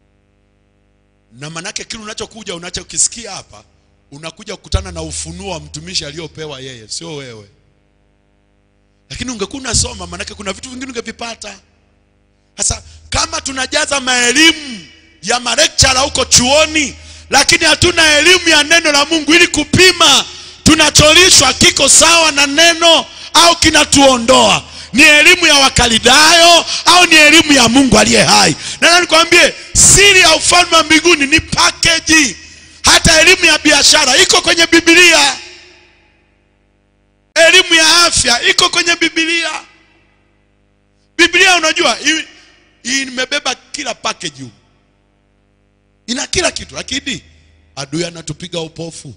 na manake kile unachokuja unachokisikia hapa unakuja kukutana na ufunuo wa mtumishi aliyopewa yeye sio wewe lakini ungekuwa unasoma maanake kuna vitu vingine ungevipata sasa kama tunajaza maelimu ya marekchara huko chuoni lakini hatuna elimu ya neno la mungu ili kupima tunacholishwa kiko sawa na neno au kinatuondoa ni elimu ya wakalidayo au ni elimu ya mungu aliye hai na nikwambie siri ya ufalme wa mbinguni ni pakeji hata elimu ya biashara iko kwenye bibilia elimu ya afya iko kwenye bibilia biblia unajua hii hii imebeba kila package huko ina kila kitu lakini adui anatupiga upofu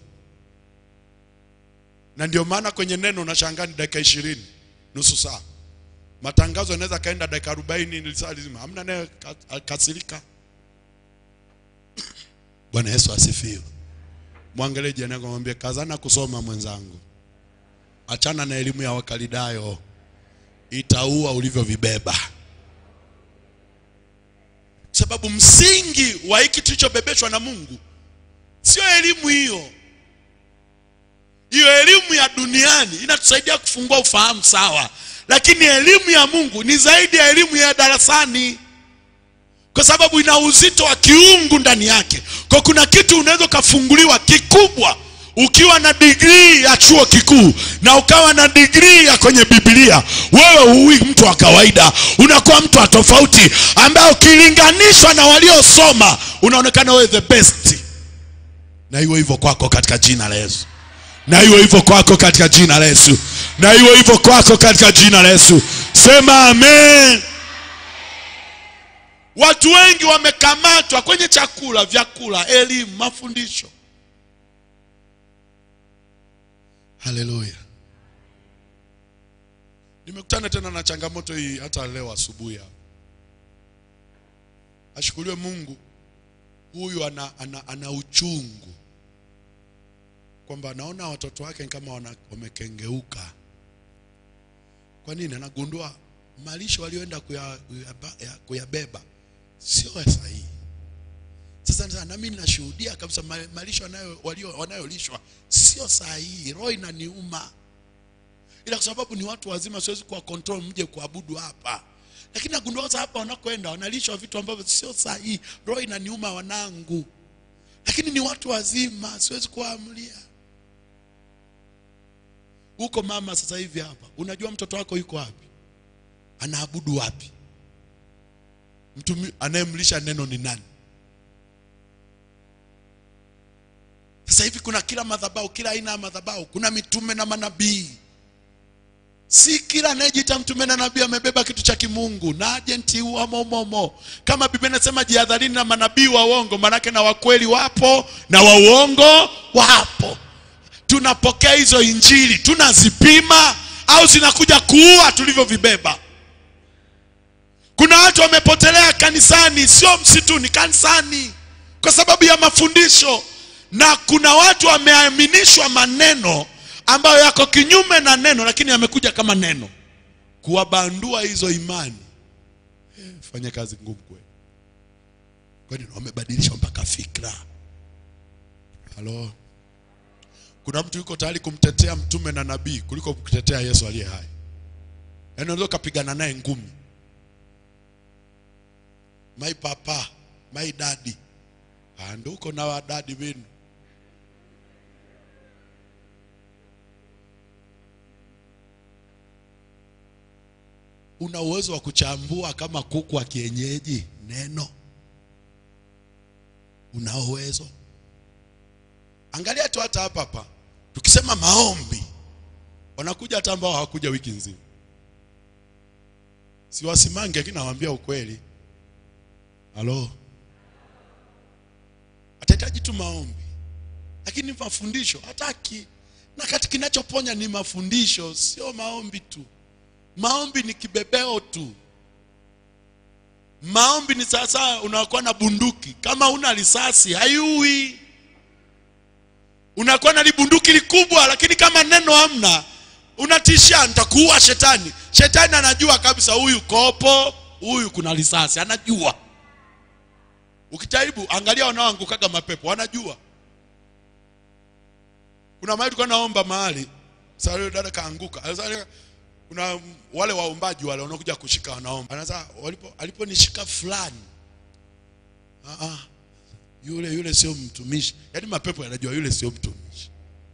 na ndio maana kwenye neno unashangaa ni dakika ishirini nusu saa matangazo yanaweza kaenda dakika arobaini saa lizima hamna naye ka- kasirika bwana yesu asifiwe mwangalie jirani yako mwambie kazana kusoma mwenzangu achana na elimu ya wakalidayo itaua ulivyovibeba sababu msingi wa hiki tulichobebeshwa na mungu sio elimu hiyo hiyo elimu ya duniani inatusaidia kufungua ufahamu sawa lakini elimu ya mungu ni zaidi ya elimu ya darasani kwa sababu ina uzito wa kiungu ndani yake kwa kuna kitu unaweza ukafunguliwa kikubwa ukiwa na digrii ya chuo kikuu na ukawa na digrii ya kwenye bibilia wewe huwi mtu wa kawaida unakuwa mtu wa tofauti ambaye ukilinganishwa na waliosoma unaonekana wewe the best na iwe hivyo kwako katika jina la yesu na iwe hivyo kwako katika jina la yesu na iwe hivyo kwako katika jina la yesu sema amen watu wengi wamekamatwa kwenye chakula vyakula elimu mafundisho haleluya nimekutana tena na changamoto hii hata leo asubuhi hapa ashukuriwe mungu huyu ana, ana, ana uchungu kwamba anaona watoto wake kama wana- wamekengeuka kwa nini anagundua malisho walioenda kuya- kuyaba- ya- kuyabeba sio sahihi sasa sasa na mimi nashuhudia kabisa ma- malisho wanayo- walio- wanayolishwa sio sahihi roho inaniuma ila kwa sababu ni watu wazima siwezi kuwa control mje kuabudu hapa lakini nagundua sasa hapa wanakoenda wanalishwa vitu ambavyo sio sahihi roho inaniuma wanangu lakini ni watu wazima siwezi kuwaamulia huko mama sasa hivi hapa unajua mtoto wako yuko wapi anaabudu wapi mtu mi- anayemlisha neno ni nani sasa hivi kuna kila madhabahu kila aina ya madhabahu kuna mitume na manabii si kila anayejiita mtume na nabii amebeba kitu cha kimungu na ajenti wamo momo kama biblia inasema jihadharini na manabii wa uongo manake na wakweli wapo na wa uongo wapo tunapokea hizo injili tunazipima au zinakuja kuua tulivyovibeba kuna watu wamepotelea kanisani sio msituni kanisani kwa sababu ya mafundisho na kuna watu wameaminishwa maneno ambayo yako kinyume na neno lakini yamekuja kama neno kuwabandua hizo imani eh, fanya kazi ngumu kweli kwani wamebadilishwa mpaka fikra halo kuna mtu yuko tayari kumtetea mtume na nabii kuliko kumtetea yesu aliye hai yaani unaweza ukapigana naye ngumi my papa my daddy Ah, ndo uko na wadadi wenu una uwezo wa kuchambua kama kuku wa kienyeji neno una uwezo angalia tu hata hapa hapa tukisema maombi wanakuja hata ambao hawakuja wiki nzima siwasimange lakini nawaambia ukweli halo atahitaji tu maombi lakini mafundisho hataki na kati kinachoponya ni mafundisho sio maombi tu maombi ni kibebeo tu maombi ni sasa unakuwa na bunduki kama una risasi haiui unakuwa na libunduki likubwa lakini kama neno hamna unatishia nitakuua shetani shetani anajua kabisa huyu kopo huyu kuna risasi anajua ukijaribu angalia wanaoangukaga mapepo wanajua kuna mahali tulikuwa naomba mahali sasa yule dada kaanguka Sasa yule- kuna mm, wale waombaji wale wanakuja kushika wanaomba anaanza walipo aliponishika fulani ah, ah, yule yule sio mtumishi yaani mapepo yanajua yule sio mtumishi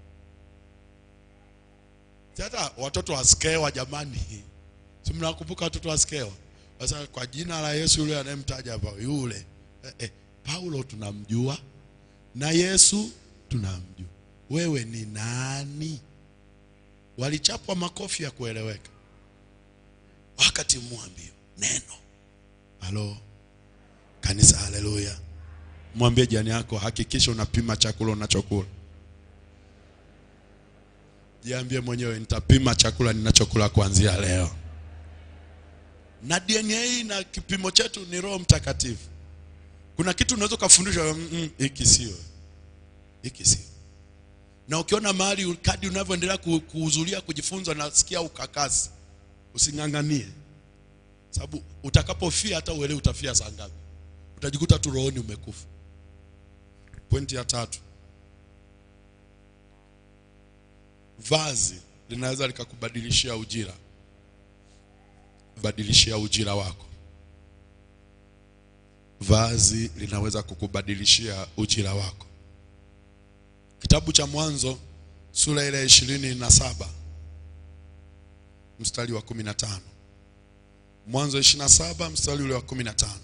Si hata watoto wa skewa jamani si mnakumbuka watoto wa skewa sasa kwa jina la yesu yule anayemtaja hapa yule eh, eh, paulo tunamjua na yesu tunamjua wewe ni nani walichapwa makofi ya kueleweka wakati mwambio neno halo kanisa haleluya mwambie jani yako hakikisha unapima chakula unachokula jiambie mwenyewe nitapima chakula ninachokula kuanzia leo na dna na kipimo chetu ni roho mtakatifu kuna kitu unaweza ukafundishwa mm, mm, hiki sio hiki sio na ukiona mahali kadi unavyoendelea ku- kuhudhuria kujifunza nasikia ukakasi using'ang'anie sababu utakapofia hata uelewi utafia saa ngapi utajikuta tu rohoni umekufa pointi ya tatu vazi linaweza likakubadilishia ujira badilishia ujira wako vazi linaweza kukubadilishia ujira wako kitabu cha mwanzo sura ile ya ishirini na saba mstari wa kumi na tano mwanzo ishirini na saba mstari ule wa kumi na tano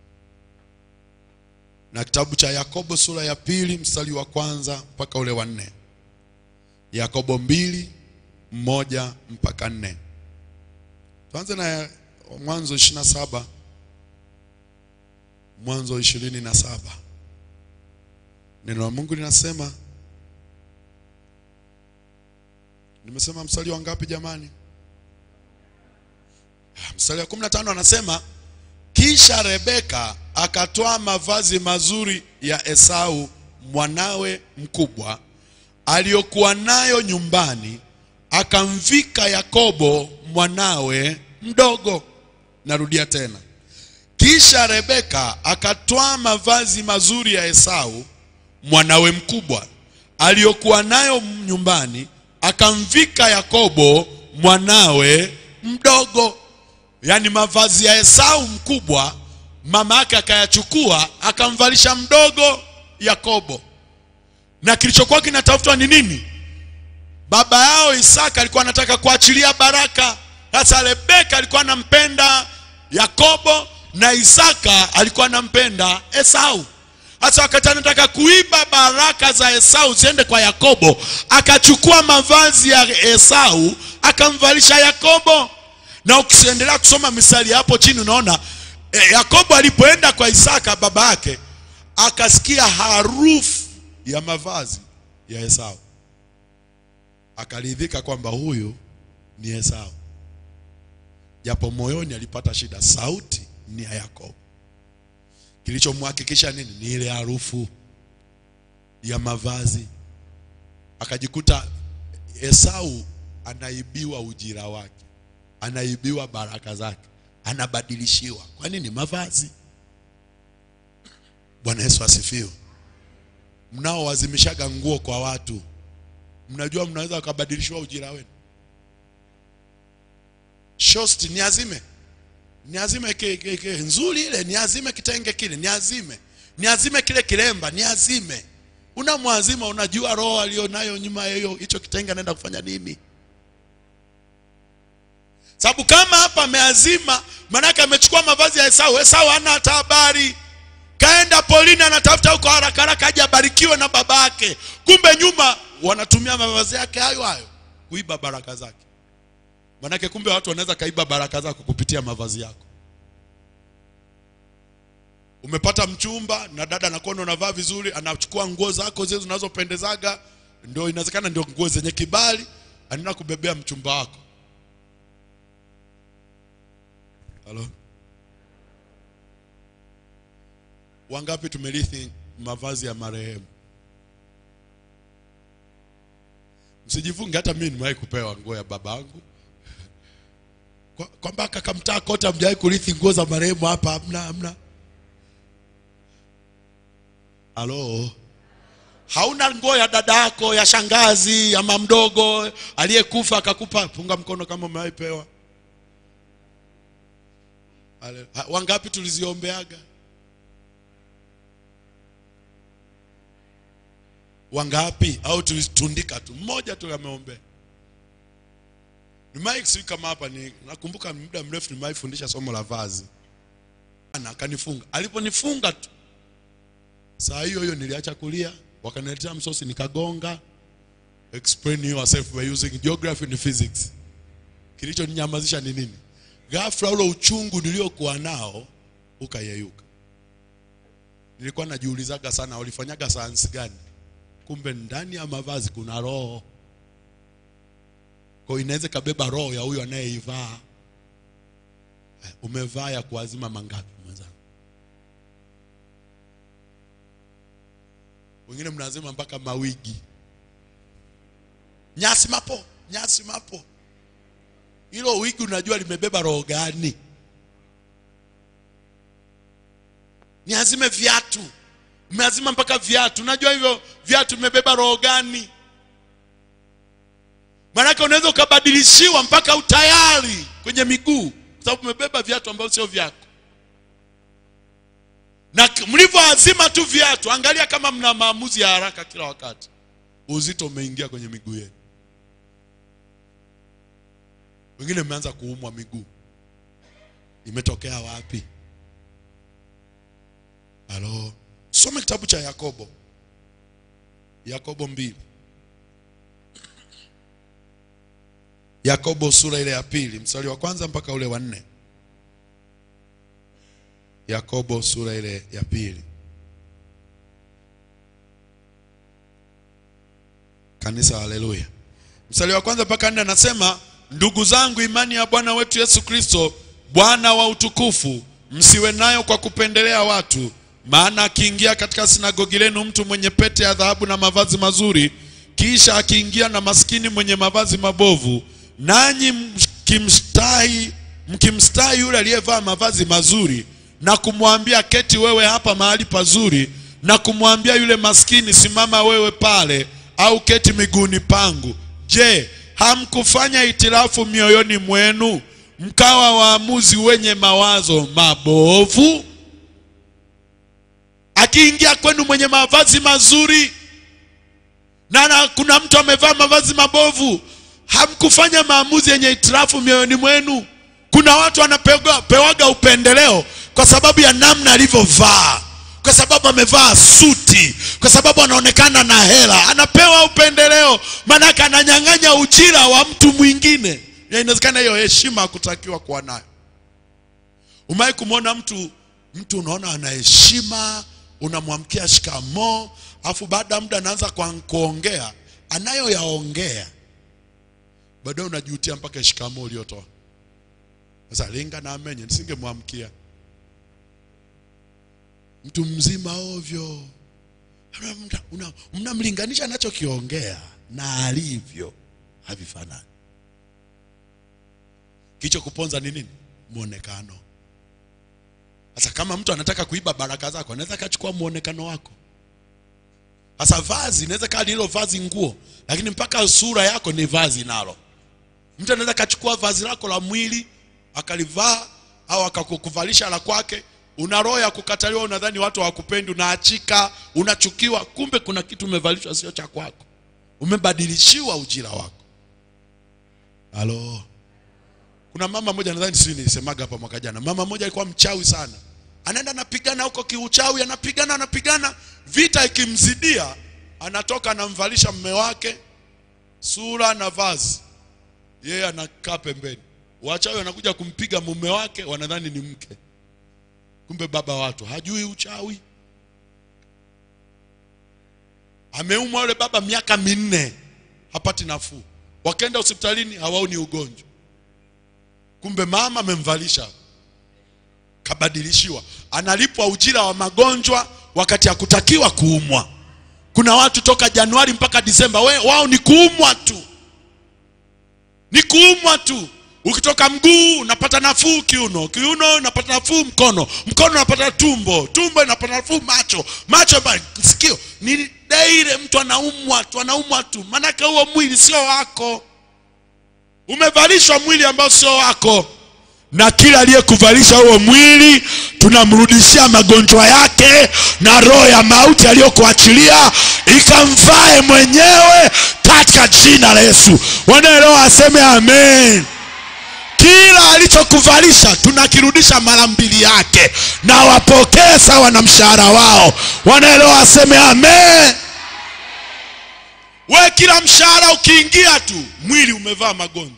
na kitabu cha yakobo sura ya pili mstari wa kwanza mpaka ule wa nne yakobo mbili mmoja mpaka nne tuanze na mwanzo ishirini na saba mwanzo ishirini na saba neno la mungu linasema nimesema mstari wa ngapi jamani Ah, mstari wa kumi na tano anasema kisha rebeka akatoa mavazi mazuri ya esau mwanawe mkubwa aliyokuwa nayo nyumbani akamvika yakobo mwanawe mdogo narudia tena kisha rebeka akatwaa mavazi mazuri ya esau mwanawe mkubwa aliyokuwa nayo nyumbani akamvika yakobo mwanawe mdogo yaani mavazi ya esau mkubwa mama yake akayachukua akamvalisha mdogo yakobo na kilichokuwa kinatafutwa ni nini baba yao isaka alikuwa anataka kuachilia baraka sasa rebeka alikuwa anampenda yakobo na isaka alikuwa anampenda esau sasa wakati anataka kuiba baraka za esau ziende kwa yakobo akachukua mavazi ya esau akamvalisha yakobo na ukiendelea kusoma misali hapo chini unaona e, yakobo alipoenda kwa isaka baba yake akasikia harufu ya mavazi ya esau akaridhika kwamba huyu ni esau japo moyoni alipata shida sauti ni ya yakobo kilichomhakikisha nini ni ile harufu ya mavazi akajikuta esau anaibiwa ujira wake anaibiwa baraka zake anabadilishiwa kwa nini mavazi bwana yesu asifiwe mnaowazimishaga nguo kwa watu mnajua mnaweza wakabadilishiwa ujira wenu shosti niazime niazime ke, ke, ke, nzuri ile niazime kitenge kile niazime niazime kile kilemba niazime unamwazima unajua roho alionayo nyuma ya hiyo hicho kitenge anaenda kufanya nini sababu kama hapa ameazima maanake amechukua mavazi ya esau esau hana hata habari kaenda polini anatafuta huko haraka haraka aje abarikiwe na baba yake kumbe nyuma wanatumia mavazi yake hayo hayo kuiba baraka zake manake kumbe watu wanaweza kaiba baraka zako kupitia mavazi yako umepata mchumba na dada anakuona unavaa vizuri anachukua nguo zako zile zinazopendezaga ndio inawezekana ndio nguo zenye kibali anaenda kubebea mchumba wako halo wangapi tumerithi mavazi ya marehemu msijifunge hata mimi nimewahi kupewa nguo ya babangu Kwa- kwamba kakamtaa kote amjawahi kurithi nguo za marehemu hapa hamna hamna halo hauna nguo ya dada yako ya shangazi ama mdogo aliyekufa akakupa punga mkono kama umewaipewa Ale- ha- wangapi tuliziombeaga wangapi au tulitundika tu mmoja tu ameombea nimewahi sijui kama hapa ni nakumbuka muda mrefu nimewahi fundisha somo la vazi Ana, akanifunga aliponifunga tu saa hiyo hiyo niliacha kulia wakaniletea msosi nikagonga explain yourself by using geography and physics kilichoninyamazisha ni nini ghafla ule uchungu niliokuwa nao ukayeyuka nilikuwa najiulizaga sana walifanyaga sayansi gani kumbe ndani ya mavazi kuna roho kwa hiyo inaweza ikabeba roho ya huyo anayeivaa Eh, umevaa ya kuazima mangapi mwenzangu wengine mnazima mpaka mawigi nyasi mapo nyasi mapo hilo wigi unajua limebeba roho gani niazime viatu umeazima mpaka viatu unajua hivyo viatu vimebeba roho gani maanake unaweza ukabadilishiwa mpaka utayari kwenye miguu kwa sababu umebeba viatu ambavyo sio vyako na k- mlivyoazima tu viatu angalia kama mna maamuzi ya haraka kila wakati uzito umeingia kwenye miguu yenu wengine mmeanza kuumwa miguu imetokea wapi halo some kitabu cha yakobo yakobo mbili yakobo sura ile ya pili mstari wa kwanza mpaka ule wa nne yakobo sura ile ya pili kanisa haleluya mstari wa kwanza mpaka nne anasema ndugu zangu imani ya bwana wetu yesu kristo bwana wa utukufu msiwe nayo kwa kupendelea watu maana akiingia katika sinagogi lenu mtu mwenye pete ya dhahabu na mavazi mazuri kisha akiingia na maskini mwenye mavazi mabovu nanyi mkimstahi mkimstahi yule aliyevaa mavazi mazuri na kumwambia keti wewe hapa mahali pazuri na kumwambia yule maskini simama wewe pale au keti miguuni pangu je hamkufanya itilafu mioyoni mwenu mkawa waamuzi wenye mawazo mabovu akiingia kwenu mwenye mavazi mazuri na, na kuna mtu amevaa mavazi mabovu hamkufanya maamuzi yenye itirafu mioyoni mwenu kuna watu wanapewaga upendeleo kwa sababu ya namna alivyovaa kwa sababu amevaa suti kwa sababu anaonekana na hela anapewa upendeleo maanake ananyang'anya ujira wa mtu mwingine Ya inawezekana hiyo heshima hakutakiwa kuwa nayo umewahi kumwona mtu mtu unaona ana heshima unamwamkia shikamoo afu baada ya muda anaanza kwa- kuongea anayoyaongea baadaye unajutia mpaka shikamoo uliotoa sasa linga na amenye nisingemwamkia mtu mzima ovyo Mna- una- mnamlinganisha anachokiongea na alivyo havifanani kicho kuponza ni nini mwonekano sasa kama mtu anataka kuiba baraka zako anaweza akachukua mwonekano wako sasa vazi inaweza kaa ni hilo vazi nguo lakini mpaka sura yako ni vazi nalo mtu anaweza akachukua vazi lako la mwili akalivaa au akakuvalisha la kwake una roho ya kukataliwa unadhani watu hawakupendi unaachika unachukiwa kumbe kuna kitu umevalishwa sio cha kwako umebadilishiwa ujira wako halo kuna mama moja nadhani sijui nilisemaga hapa mwaka jana mama moja alikuwa mchawi sana anaenda anapigana huko kiuchawi anapigana anapigana vita ikimzidia anatoka anamvalisha mme wake sura na vazi yeye anakaa pembeni wachawi wanakuja kumpiga mume wake wanadhani ni mke kumbe baba watu hajui uchawi ameumwa yule baba miaka minne hapati nafuu wakaenda hospitalini hawaoni ugonjwa kumbe mama amemvalisha kabadilishiwa analipwa ujira wa magonjwa wakati hakutakiwa kuumwa kuna watu toka januari mpaka disemba we, wao ni kuumwa tu ni kuumwa tu ukitoka mguu unapata nafuu kiuno kiuno unapata nafuu mkono mkono unapata tumbo tumbo inapata nafuu macho macho ba- sikio ni daire mtu anaumwa tu anaumwa tu maanake huo mwili sio wako umevalishwa mwili ambao sio wako na kila aliyekuvalisha huo mwili tunamrudishia magonjwa yake na roho ya mauti aliyokuachilia ikamvae mwenyewe katika jina la yesu wanaelewa aseme amen kila alichokuvalisha tunakirudisha mara mbili yake na wapokee sawa na mshahara wao wanaelewa waseme amen we kila mshahara ukiingia tu mwili umevaa magonjwa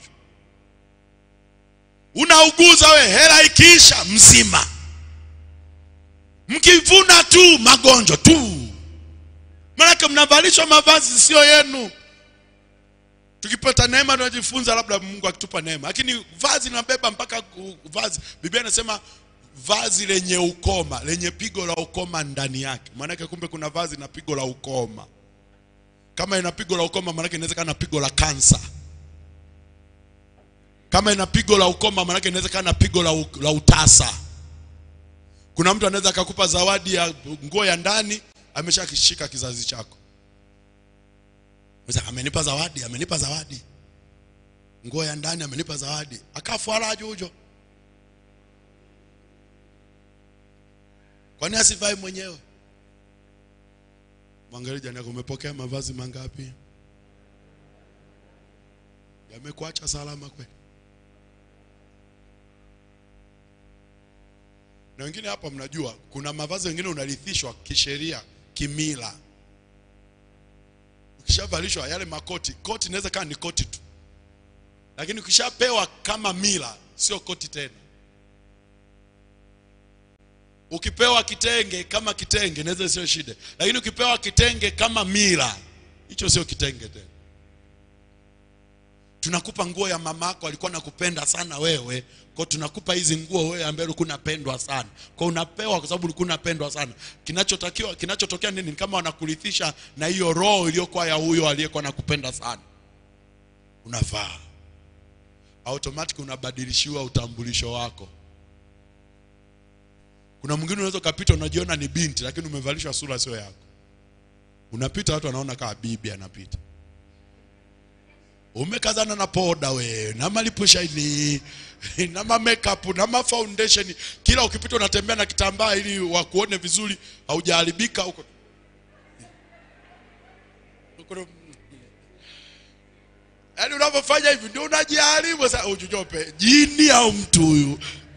unauguza we hela ikiisha mzima mkivuna tu magonjwa tu manake mnavalishwa mavazi sio yenu tukipata neema tunajifunza labda mungu akitupa neema lakini vazi linabeba mpaka ku- vazi biblia inasema vazi lenye ukoma lenye pigo la ukoma ndani yake maanake kumbe kuna vazi na pigo la ukoma kama ina pigo la ukoma maanake inawezekana na pigo la kansa kama ina pigo la ukoma maanake inawezekana na pigo la, u, la utasa kuna mtu anaweza akakupa zawadi ya nguo ya ndani ameshakishika kizazi chako Mzee, amenipa zawadi amenipa zawadi nguo ya ndani amenipa zawadi akafwala jujo kwani asivai mwenyewe mwangalie jani yako umepokea mavazi mangapi yamekuacha salama kweli na wengine hapa mnajua kuna mavazi wengine unarithishwa kisheria kimila ukishavalishwa yale makoti koti inaweza kaa ni koti tu lakini ukishapewa kama mila sio koti tena ukipewa kitenge kama kitenge inaweza sio shida lakini ukipewa kitenge kama mila hicho sio kitenge tena tunakupa nguo ya mamako alikuwa nakupenda sana wewe kwa tunakupa hizi nguo wewe ambaye ulikuwa unapendwa sana kwa unapewa kwa sababu ulikuwa unapendwa sana kinachotakiwa kinachotokea nini ni kama wanakurithisha na hiyo roho iliyokuwa ya huyo aliyekuwa nakupenda sana unavaa automatic unabadilishiwa utambulisho wako kuna mwingine unaweza ukapita unajiona ni binti lakini umevalishwa sura sio yako unapita watu wanaona kama bibi anapita umekazana na poda we na malipushani na ma makeup na ma foundation kila ukipita unatembea na kitambaa ili wakuone vizuri haujaharibika huko Huko- yaani unavyofanya hivi ndio unajiharibu sasa ujujope jini au mtu huyu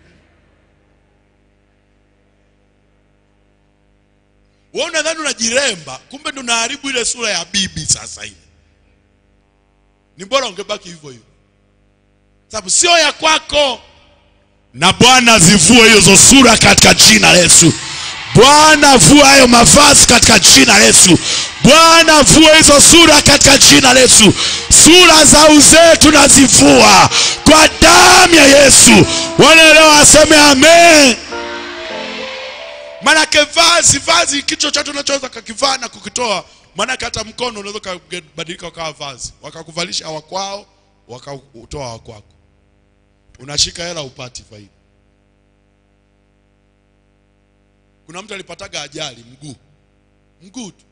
wewe unadhani unajiremba kumbe ndio unaharibu ile sura ya bibi sasa hivi ni bora ungebaki hivyo hivyo sababu sio ya kwako na bwana zivue hizo sura katika jina la yesu bwana vua hayo mavazi katika jina la yesu bwana vua hizo sura katika jina la yesu sura za uzee tunazivua kwa damu ya yesu wanaelewa aseme amen manake vazi vazi kicho chote unachoweza kakivaa na kukitoa manake hata mkono unaweza ukabadilika ukawa vazi wakakuvalisha wakwao wakautoa wakwako unashika hela upati faida kuna mtu alipataga ajali mguu mguu tu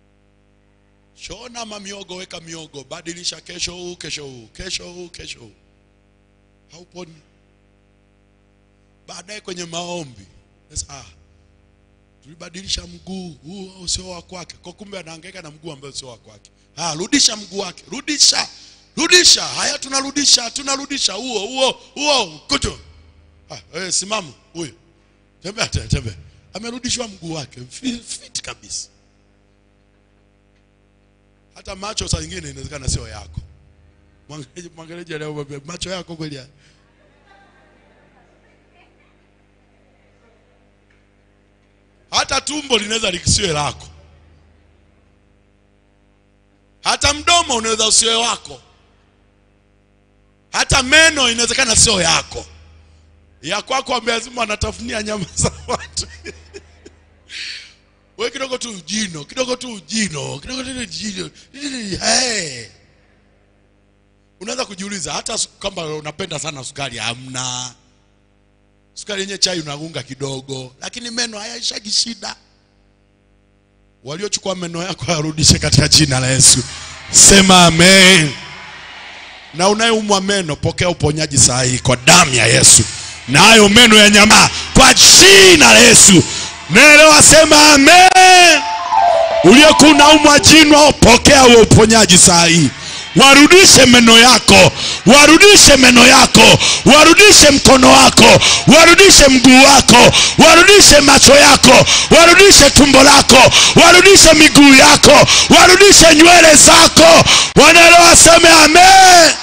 shona mamiogo weka miogo badilisha kesho huu kesho huu kesho huu kesho huu hauponi baadaye kwenye maombi sasa, ah, tulibadilisha mguu huu sio wa kwake kwa kumbe anahangaika na mguu ambao sio wa kwake ah rudisha mguu wake rudisha rudisha haya tunarudisha tunarudisha huo huo huo kuto ah wewe simama huyo tembea tembea tembea amerudishwa mguu wake fit, fit kabisa hata macho saa nyingine inawezekana sio yako mwangalie mwangalie leo mwambie, macho yako kweli haya hata tumbo linaweza lisiwe lako hata mdomo unaweza usiwe wako hata meno inawezekana sio yako ya kwako ambaye lazima anatafunia nyama za watu we kidogo tu jino kidogo tu jino kidogo tu jino hey. unaweza kujiuliza hata su- kwamba unapenda sana sukari hamna sukari yenyewe chai unaunga kidogo lakini meno hayaishagi shida waliochukua meno yako yarudishe katika jina la yesu sema amen na unayeumwa meno pokea uponyaji saa hii kwa damu ya yesu na hayo meno ya nyama kwa jina la yesu naelewa sema amen uliokuwa unaumwa jino pokea huo uponyaji saa hii warudishe meno yako warudishe meno yako warudishe mkono wako warudishe mguu wako warudishe macho yako warudishe tumbo lako warudishe miguu yako warudishe nywele zako wanaelewa seme amen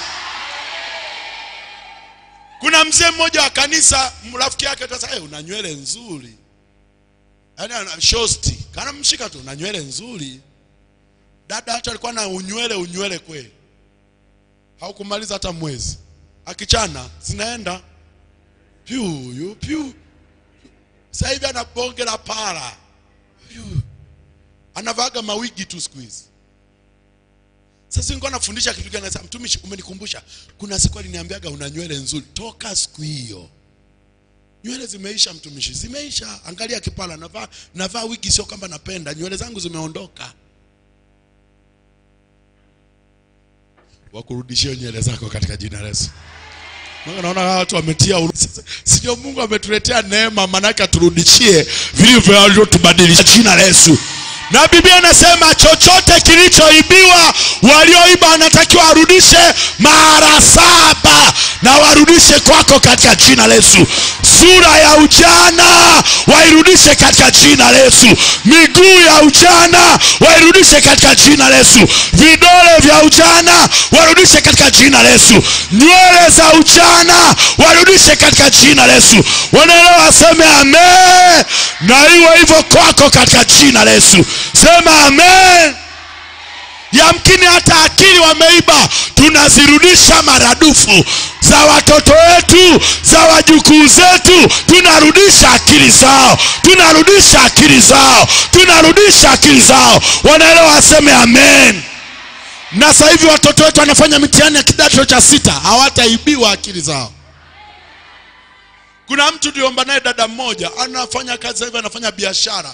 kuna mzee mmoja wa kanisa rafiki yake tasa hey, una nywele nzuri yaani ana shosti kana mshika tu una nywele nzuri dada hata alikuwa na unywele unywele kweli haukumaliza hata mwezi akichana zinaenda pyu yu pyu sasa hivi ana bonge la para pyu anavaga mawigi tu siku hizi sasa nilikuwa nafundisha kitu gani nasema mtumishi umenikumbusha kuna siku aliniambiaga una nywele nzuri toka siku hiyo nywele zimeisha mtumishi zimeisha angalia kipala navaa navaa wigi sio kwamba napenda nywele zangu zimeondoka wakurudishie nywele zako katika jina la Yesu. Maana naona hawa watu wametia huruma. Sasa, Sio Mungu ametuletea neema manake aturudishie vilivyo alivyotubadilisha jina la Yesu. Na Biblia inasema chochote kilichoibiwa walioiba wanatakiwa warudishe mara saba na warudishe kwako katika jina la Yesu. Sura ya ujana wairudishe katika jina la Yesu. Miguu ya ujana wairudishe katika jina la Yesu. Vidole vya ujana warudishe katika jina la Yesu. Nywele za ujana warudishe katika jina la Yesu. Wanaelewa waseme amen, na iwe hivyo kwako katika jina la Yesu. Sema amen. Yamkini hata akili wameiba, tunazirudisha maradufu za watoto wetu, za wajukuu zetu, tunarudisha akili zao, tunarudisha akili zao, tunarudisha akili zao. Wanaelewa waseme amen. Na sasa hivi watoto wetu wanafanya mitihani ya kidato cha sita, hawataibiwa akili zao. Kuna mtu tuliomba naye dada mmoja, anafanya kazi sasa hivi, anafanya biashara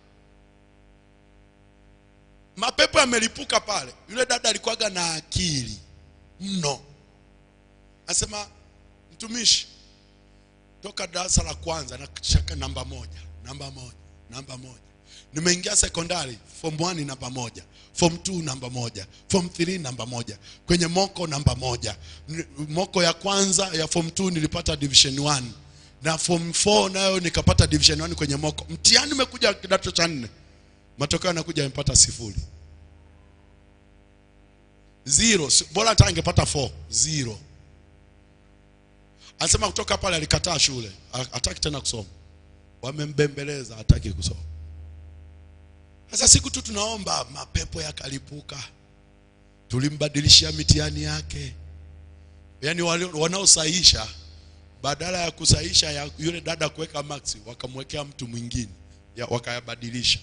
mapepo yamelipuka pale. Yule dada alikuwaga na akili mno, asema mtumishi, toka darasa la kwanza na shaka namba moja, namba moja, namba moja. Nimeingia sekondari form 1 namba moja, form 2 namba moja, form 3 namba moja, kwenye moko namba moja. N- Moko ya kwanza ya form 2 nilipata division 1 na form 4 nayo nikapata division 1 kwenye moko. Mtihani umekuja kidato cha nne matokeo yanakuja amepata sifuri zero Si- bora hata angepata 4 zero anasema kutoka pale alikataa shule Ha- hataki tena kusoma wamembembeleza hataki kusoma sasa siku tu tunaomba mapepo yakalipuka tulimbadilishia mitihani yake yaani wale- wanaosahisha badala ya kusahisha ya yule dada kuweka max wakamwekea mtu mwingine ya- wakayabadilisha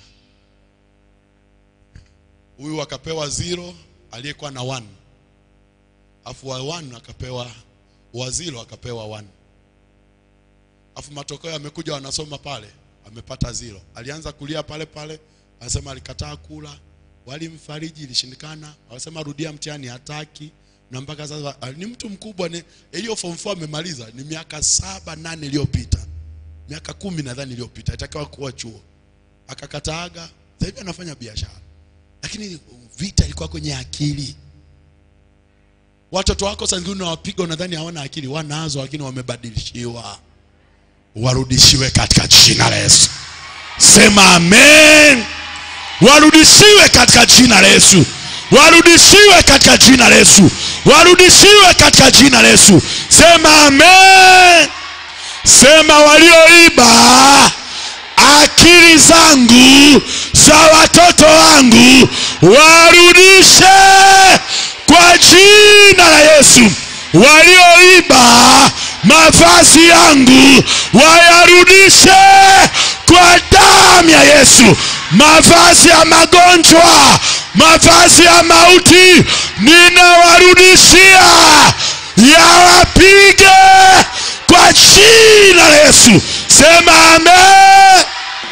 huyu akapewa zero aliyekuwa na one afu wa one akapewa wa zero akapewa one afu matokeo yamekuja wanasoma pale amepata zero alianza kulia pale pale anasema alikataa kula walimfariji ilishindikana wanasema rudia mtihani hataki na mpaka sasa ah, ni mtu mkubwa ni hiyo form 4 amemaliza ni miaka saba nane iliyopita miaka kumi nadhani iliyopita itakiwa kuwa chuo akakataaga sasa hivi anafanya biashara lakini vita ilikuwa kwenye akili watoto wako saa zingine unawapiga unadhani hawana akili wanazo lakini wamebadilishiwa warudishiwe katika jina la yesu sema amen warudishiwe katika jina la yesu warudishiwe katika jina la yesu warudishiwe katika jina la yesu sema amen sema walioiba akili zangu za watoto wangu warudishe kwa jina la Yesu. Walioiba mavazi yangu wayarudishe kwa damu ya Yesu. Mavazi ya magonjwa, mavazi ya mauti ninawarudisha kuwarudishia yawapige kwa jina la yesu sema amen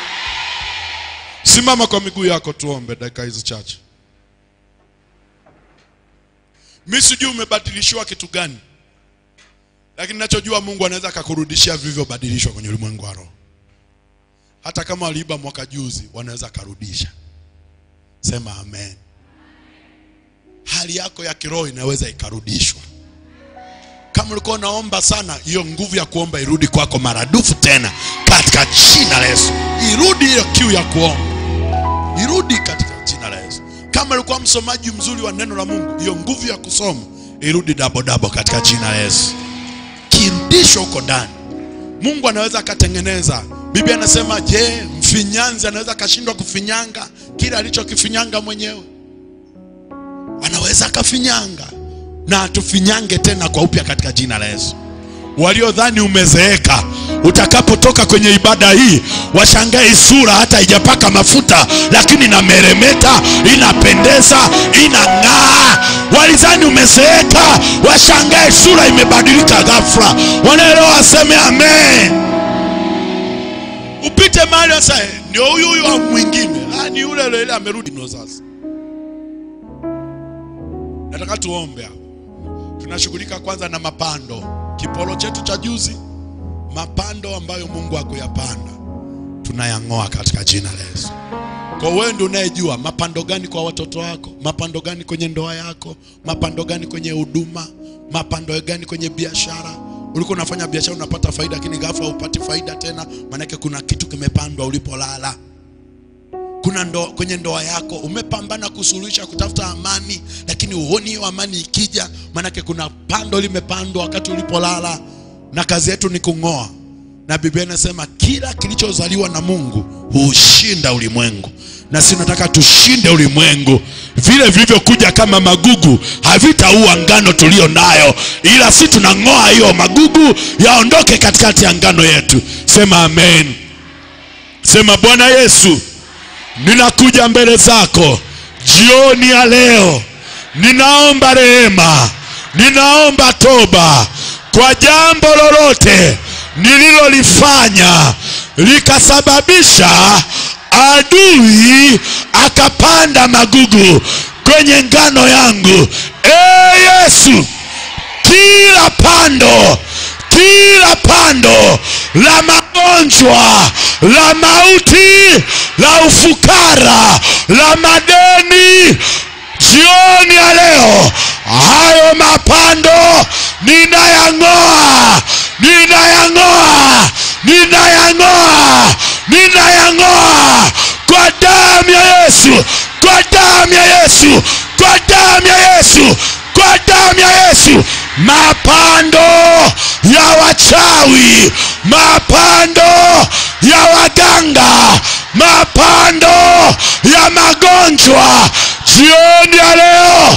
simama kwa miguu yako tuombe dakika hizi chache mi sijui umebadilishiwa kitu gani lakini nachojua mungu anaweza akakurudishia vilivyobadilishwa kwenye ulimwengu wa roho hata kama waliiba mwaka juzi wanaweza akarudisha sema amen hali yako ya kiroho inaweza ikarudishwa kama ulikuwa unaomba sana hiyo nguvu ya kuomba irudi kwako maradufu tena katika jina la yesu irudi hiyo kiu ya kuomba irudi katika jina la yesu kama ulikuwa msomaji mzuri wa neno la mungu hiyo nguvu ya kusoma irudi dabodabo katika jina la yesu kirudisho huko ndani mungu anaweza akatengeneza biblia anasema je mfinyanzi anaweza akashindwa kufinyanga kile alichokifinyanga mwenyewe anaweza akafinyanga na atufinyange tena kwa upya katika jina la yesu waliodhani umezeeka utakapotoka kwenye ibada hii washangae hii sura hata haijapaka mafuta lakini inameremeta inapendeza inang'aa walidhani umezeeka washangae sura imebadilika ghafla wanaelewa waseme amen upite mahali sasa ndio huyu huyu au mwingine ah, ni yule yule yule amerudi no sasa nataka tuombe hapo tunashughulika kwanza na mapando kipolo chetu cha juzi mapando ambayo mungu hakuyapanda tunayang'oa katika jina la yesu kwa wewe ndio unayejua mapando gani kwa watoto wako mapando gani kwenye ndoa yako mapando gani kwenye huduma mapando gani kwenye biashara ulikuwa unafanya biashara unapata faida lakini ghafla upati faida tena maanake kuna kitu kimepandwa ulipolala kuna ndo, kwenye ndoa yako umepambana kusuluhisha kutafuta amani lakini huoni hiyo amani ikija maanake kuna pando limepandwa wakati ulipolala na kazi yetu ni kung'oa na biblia inasema kila kilichozaliwa na mungu huushinda ulimwengu na si nataka tushinde ulimwengu vile vilivyokuja kama magugu havitaua ngano tuliyo nayo ila si tunang'oa hiyo magugu yaondoke katikati ya ngano yetu sema amen sema bwana yesu ninakuja mbele zako jioni ya leo ninaomba rehema ninaomba toba kwa jambo lolote nililolifanya likasababisha adui akapanda magugu kwenye ngano yangu e yesu kila pando kila pando la magonjwa la mauti la ufukara la madeni jioni ya leo hayo mapando ninayang'oa ninayang'oa ninayang'oa ninayang'oa kwa damu ya yesu kwa damu ya yesu kwa damu ya yesu kwa damu ya yesu mapando ya wachawi mapando ya waganga mapando ya magonjwa jioni ya leo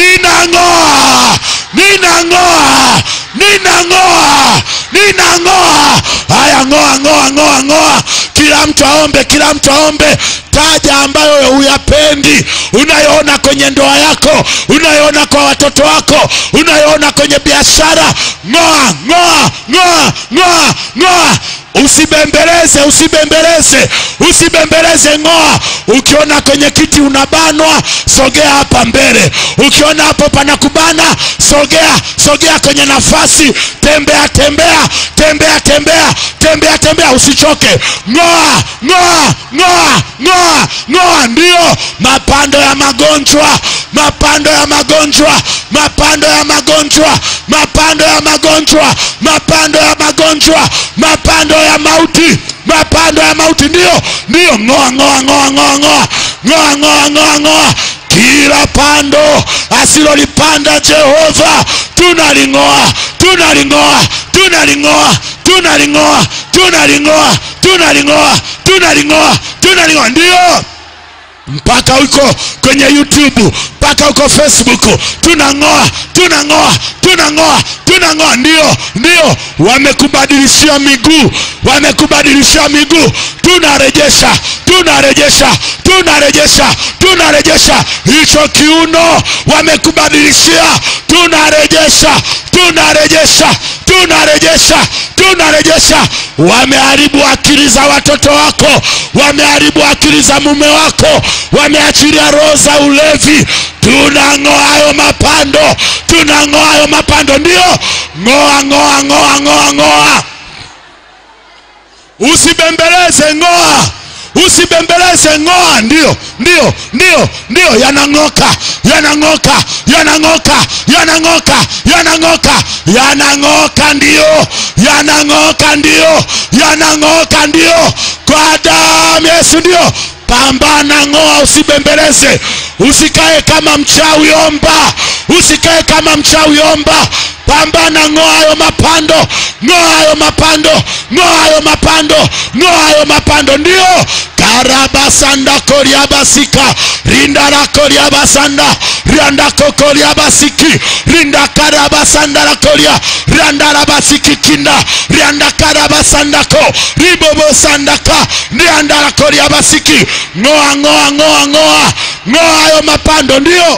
ninang'oa ninang'oa ninang'oa ninang'oa haya ng'oa ng'oa ng'oa ng'oa kila mtu aombe kila mtu aombe taja ambayo huyapendi unayoona kwenye ndoa yako unayoona kwa watoto wako unayoona kwenye biashara ng'oa ng'oa ng'oa ng'oa ng'oa usibembeleze usibembeleze usibembeleze ng'oa ukiona kwenye kiti unabanwa sogea hapa mbele ukiona hapo panakubana sogea sogea kwenye nafasi tembea tembea tembea tembea tembea tembea usichoke ng'oa ng'oa ng'oa ng'oa ng'oa ndio mapando ya magonjwa mapando ya magonjwa mapando ya magonjwa mapando ya magonjwa mapando ya magonjwa mapando ya mauti mapando ya mauti ndio ndio ng'oa ng'oa ng'oa ng'oa ng'oa ng'oa ng'oa ng'oa ng'oa kila pando asilolipanda jehova tunaling'oa tunaling'oa tunaling'oa tunaling'oa tunaling'oa tunaling'oa tunaling'oa tunaling'oa ndio mpaka huko kwenye youtube mpaka huko facebook tunang'oa tunang'oa tunang'oa tunang'oa ndio ndio wamekubadilishia miguu wamekubadilishia miguu tunarejesha tunarejesha tunarejesha tunarejesha hicho kiuno wamekubadilishia tunarejesha tunarejesha tunarejesha tunarejesha wameharibu akili za watoto wako wameharibu akili za mume wako wameachilia roho za ulevi tunang'oa hayo mapando tunang'oa hayo mapando ndio ng'oa ng'oa ng'oa ng'oa ng'oa usibembeleze ng'oa usibembeleze ng'oa ndio ndio ndio ndio yanang'oka yanang'oka yanang'oka yanang'oka yanang'oka yanang'oka ndio yanang'oka ndio yanang'oka ndio kwa damu ya yesu ndio pambana ng'oa usibembeleze usikae kama mchawi omba usikae kama mchawi omba pambana ng'oa hayo mapando ng'oa hayo mapando ng'oa hayo mapando ng'oa hayo mapando ndio karabasanda koriabasika rindarakoryabasanda riandakokoryabasiki rindakarabasandarakoria riandarabasikikinda riandakarabasandako ribobosandaka riandarakoryabasiki ng'oa ng'oa ng'oa ng'oa ng'oa hayo mapando ndio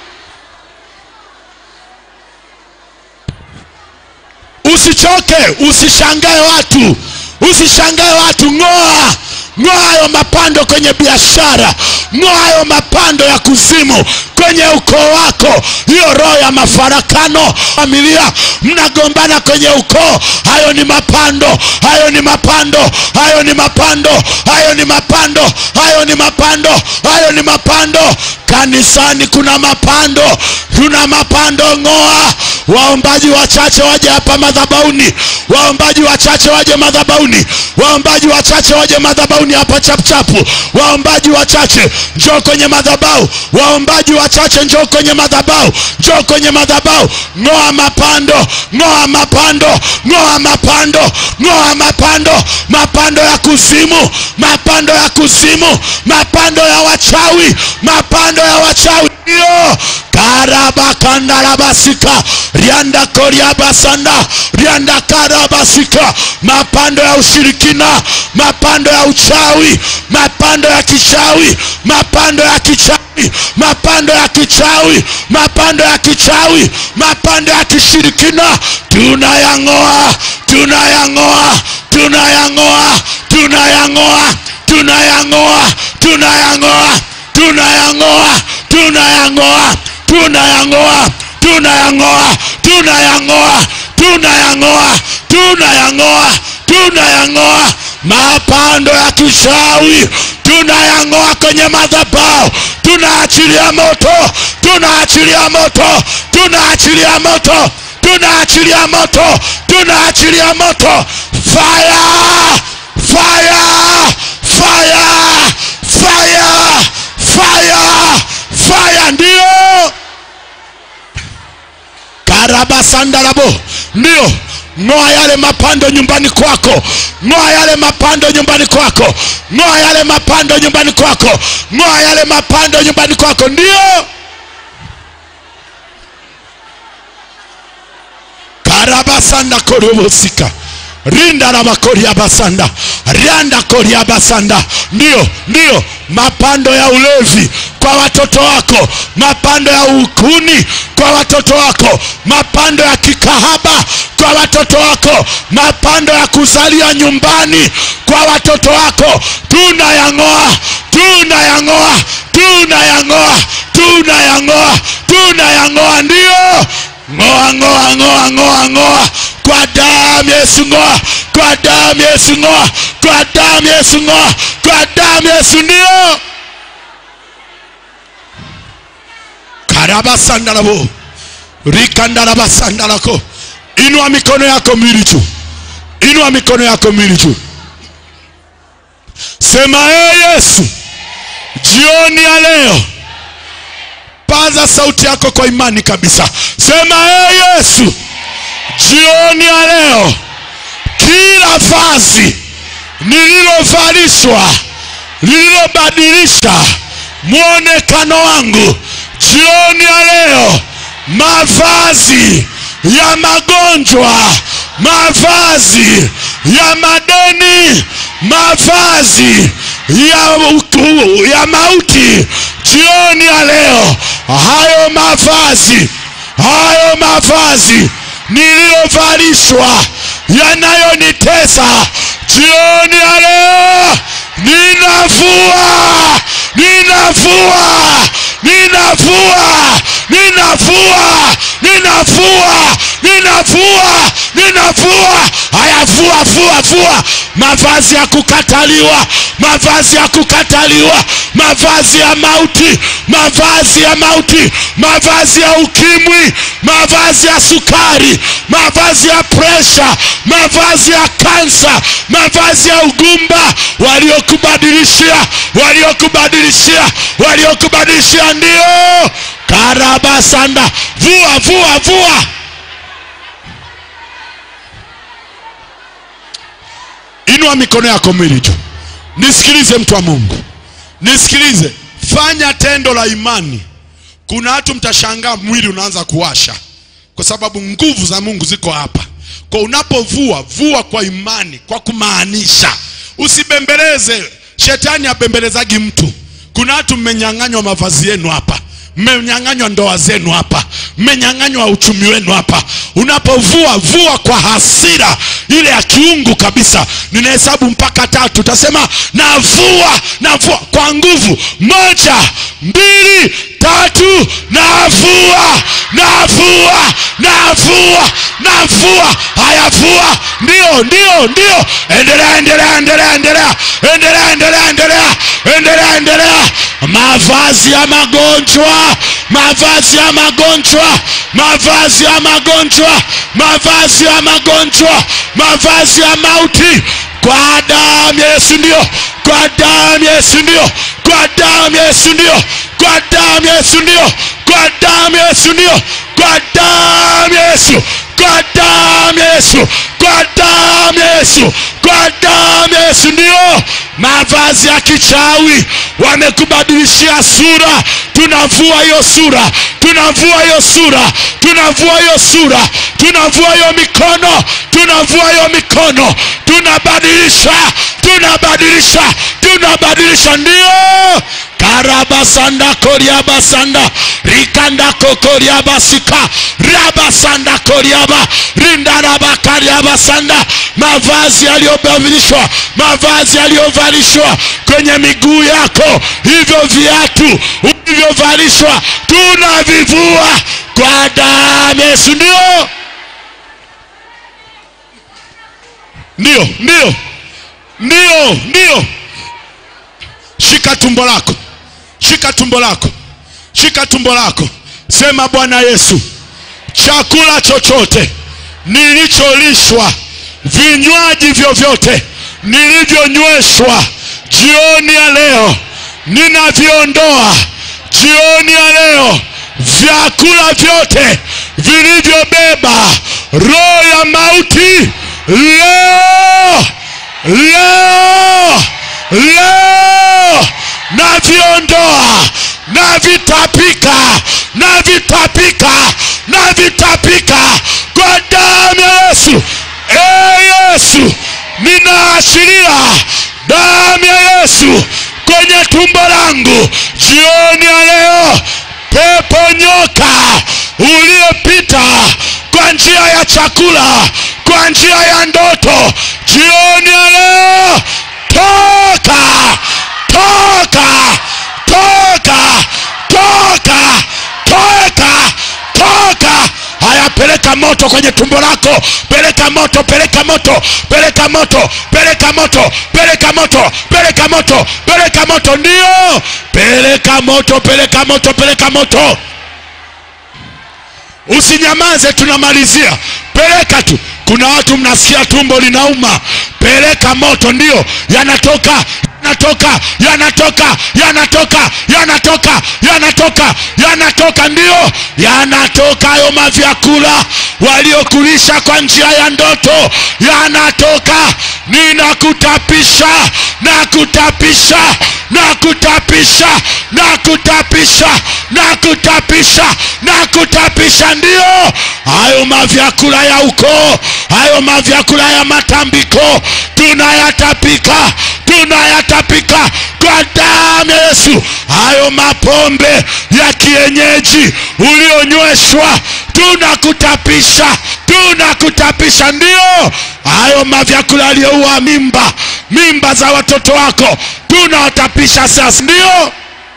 usichoke usishangae watu usishangae watu ng'oa ng'oa hayo mapando kwenye biashara ng'oa hayo mapando ya kuzimu kwenye ukoo wako hiyo roho ya mafarakano familia mnagombana kwenye ukoo hayo ni mapando hayo ni mapando hayo ni mapando hayo ni mapando hayo ni mapando hayo ni mapando kanisani kuna mapando kuna mapando ng'oa waombaji wachache waje hapa madhabauni waombaji wachache waje madhabauni waombaji wachache waje madhabauni hapa chapchapu waombaji wachache njoo kwenye madhabau waombaji wachache njoo kwenye madhabau njoo kwenye madhabau ng'oa mapando ng'oa mapando ng'oa mapando ng'oa mapando mapando ya kuzimu mapando ya kuzimu mapando ya wachawi mapando ya wachawi ndio karabakandarabasika riandakoriabasanda riandakarabasika mapando ya ushirikina mapando ya uchawi mapando ya kichawi mapando ya kichawi mapando ya kichawi mapando ya kichawi mapando ya kishirikina tunayang'oa tunayang'oa tunayang'oa tunayang'oa tunayang'oa tunayang'oa tunayang'oa tunayang'oa tunayang'oa tunayang'oa tunayang'oa tunayang'oa tunayang'oa tunayang'oa mapando ya kishawi tunayang'oa kwenye madhabao tunaachilia moto tunaachilia moto tunaachilia moto tunaachilia moto tunaachilia moto fire fire fire fire fire fire ndio karabasandarabo ndio ng'oa yale mapando nyumbani kwako ng'oa yale mapando nyumbani kwako ng'oa yale mapando nyumbani kwako ng'oa yale mapando nyumbani kwako ndio karabasanda korobosika rinda rabakoriabasanda rianda koriabasanda ndio ndio mapando ya ulevi kwa watoto wako mapando ya ukuni kwa watoto wako mapando ya kikahaba kwa watoto wako mapando ya kuzalia nyumbani kwa watoto wako tunayang'oa tunayang'oa tunayang'oa tunayang'oa tunayang'oa ndio ng'oa ng'oa ng'oa ng'oa ng'oa kwa damu ya Yesu ng'oa kwa damu ya Yesu ng'oa kwa damu ya Yesu ng'oa kwa damu ya Yesu ndio karabasandalabo rikandarabasandalako inua mikono yako miwili juu inua mikono yako miwili juu sema ee yesu jioni ya leo paza sauti yako kwa imani kabisa sema ee yesu jioni ya leo kila vazi nililovalishwa lililobadilisha mwonekano wangu jioni ya leo mavazi ya magonjwa mavazi ya madeni mavazi ya, uku- ya mauti jioni ya leo hayo mavazi hayo mavazi niliyovalishwa yanayonitesa jioni ya leo ninavua ninavua ninavua ninavua ninavua ninavua ninavua haya vua vua vua mavazi ya kukataliwa mavazi ya kukataliwa mavazi ya mauti mavazi ya mauti mavazi ya ukimwi mavazi ya sukari mavazi ya presha mavazi ya kansa mavazi ya ugumba waliokubadilishia waliokubadilishia waliokubadilishia ndio karabasanda vua vua vua inua mikono yako mwili juu nisikilize mtu wa mungu nisikilize fanya tendo la imani kuna watu mtashangaa mwili unaanza kuwasha kwa sababu nguvu za mungu ziko hapa kwa unapovua vua kwa imani kwa kumaanisha usibembeleze shetani abembelezagi mtu kuna watu mmenyang'anywa mavazi yenu hapa mmenyang'anywa ndoa zenu hapa mmenyang'anywa uchumi wenu hapa unapovua vua kwa hasira ile ya kiungu kabisa ninahesabu mpaka tatu utasema navua navua kwa nguvu moja mbili tatu navua navua navua navua haya vua ndio ndio ndio endelea endelea endelea endelea endelea endelea endelea endelea endelea mavazi ya magonjwa mavazi ya magonjwa mavazi ya magonjwa mavazi ya magonjwa mavazi ya mauti kwa damu ya yesu ndio kwa damu ya yesu ndio kwa damu ya yesu ndio kwa damu ya yesu ndio kwa damu ya yesu ndio kwa damu ya yesu kwa damu ya yesu kwa damu ya yesu kwa damu ya yesu ndio mavazi ya kichawi wamekubadilishia sura tunavua hiyo sura tunavua hiyo sura tunavua hiyo sura tunavua hiyo mikono tunavua hiyo mikono tunabadilisha tunabadilisha tunabadilisha ndio karabasanda koriabasanda rikanda kokoriabasika rabasanda koriaba rindarabakariabasanda mavazi yaliyobadilishwa mavazi yaliyovalishwa kwenye miguu yako hivyo viatu ulivyovalishwa tunavivua kwa damu ya yesu ndio ndio ndio ndio ndio shika tumbo lako shika tumbo lako shika tumbo lako sema bwana yesu chakula chochote nilicholishwa vinywaji vyovyote nilivyonyweshwa jioni ya leo ninaviondoa jioni ya leo vyakula vyote vilivyobeba roho ya mauti leo leo leo naviondoa navitapika navitapika navitapika kwa damu ya yesu e yesu ninaashiria damu ya yesu kwenye tumbo langu jioni ya leo pepo nyoka uliyepita kwa njia ya chakula kwa njia ya ndoto jioni ya leo toka toka toka toka toka toka haya peleka moto kwenye tumbo lako peleka moto peleka moto peleka moto peleka moto peleka moto peleka moto peleka moto ndio peleka moto peleka moto peleka moto usinyamaze tunamalizia peleka tu kuna watu mnasikia tumbo linauma peleka moto ndio yanatoka yanatoka yanatoka yanatoka yanatoka yanatoka yanatoka ndio yanatoka hayo mavyakula waliokulisha kwa njia ya ndoto yanatoka ninakutapisha nakutapisha na kutapisha na kutapisha na kutapisha na kutapisha ndio hayo mavyakula ya ukoo hayo mavyakula ya matambiko tunayatapika tunayatapika kwa damu ya yesu hayo mapombe ya kienyeji ulionyweshwa tunakutapisha tunakutapisha ndio hayo mavyakula aliyoua mimba mimba za watoto wako tunawatapisha sasa ndio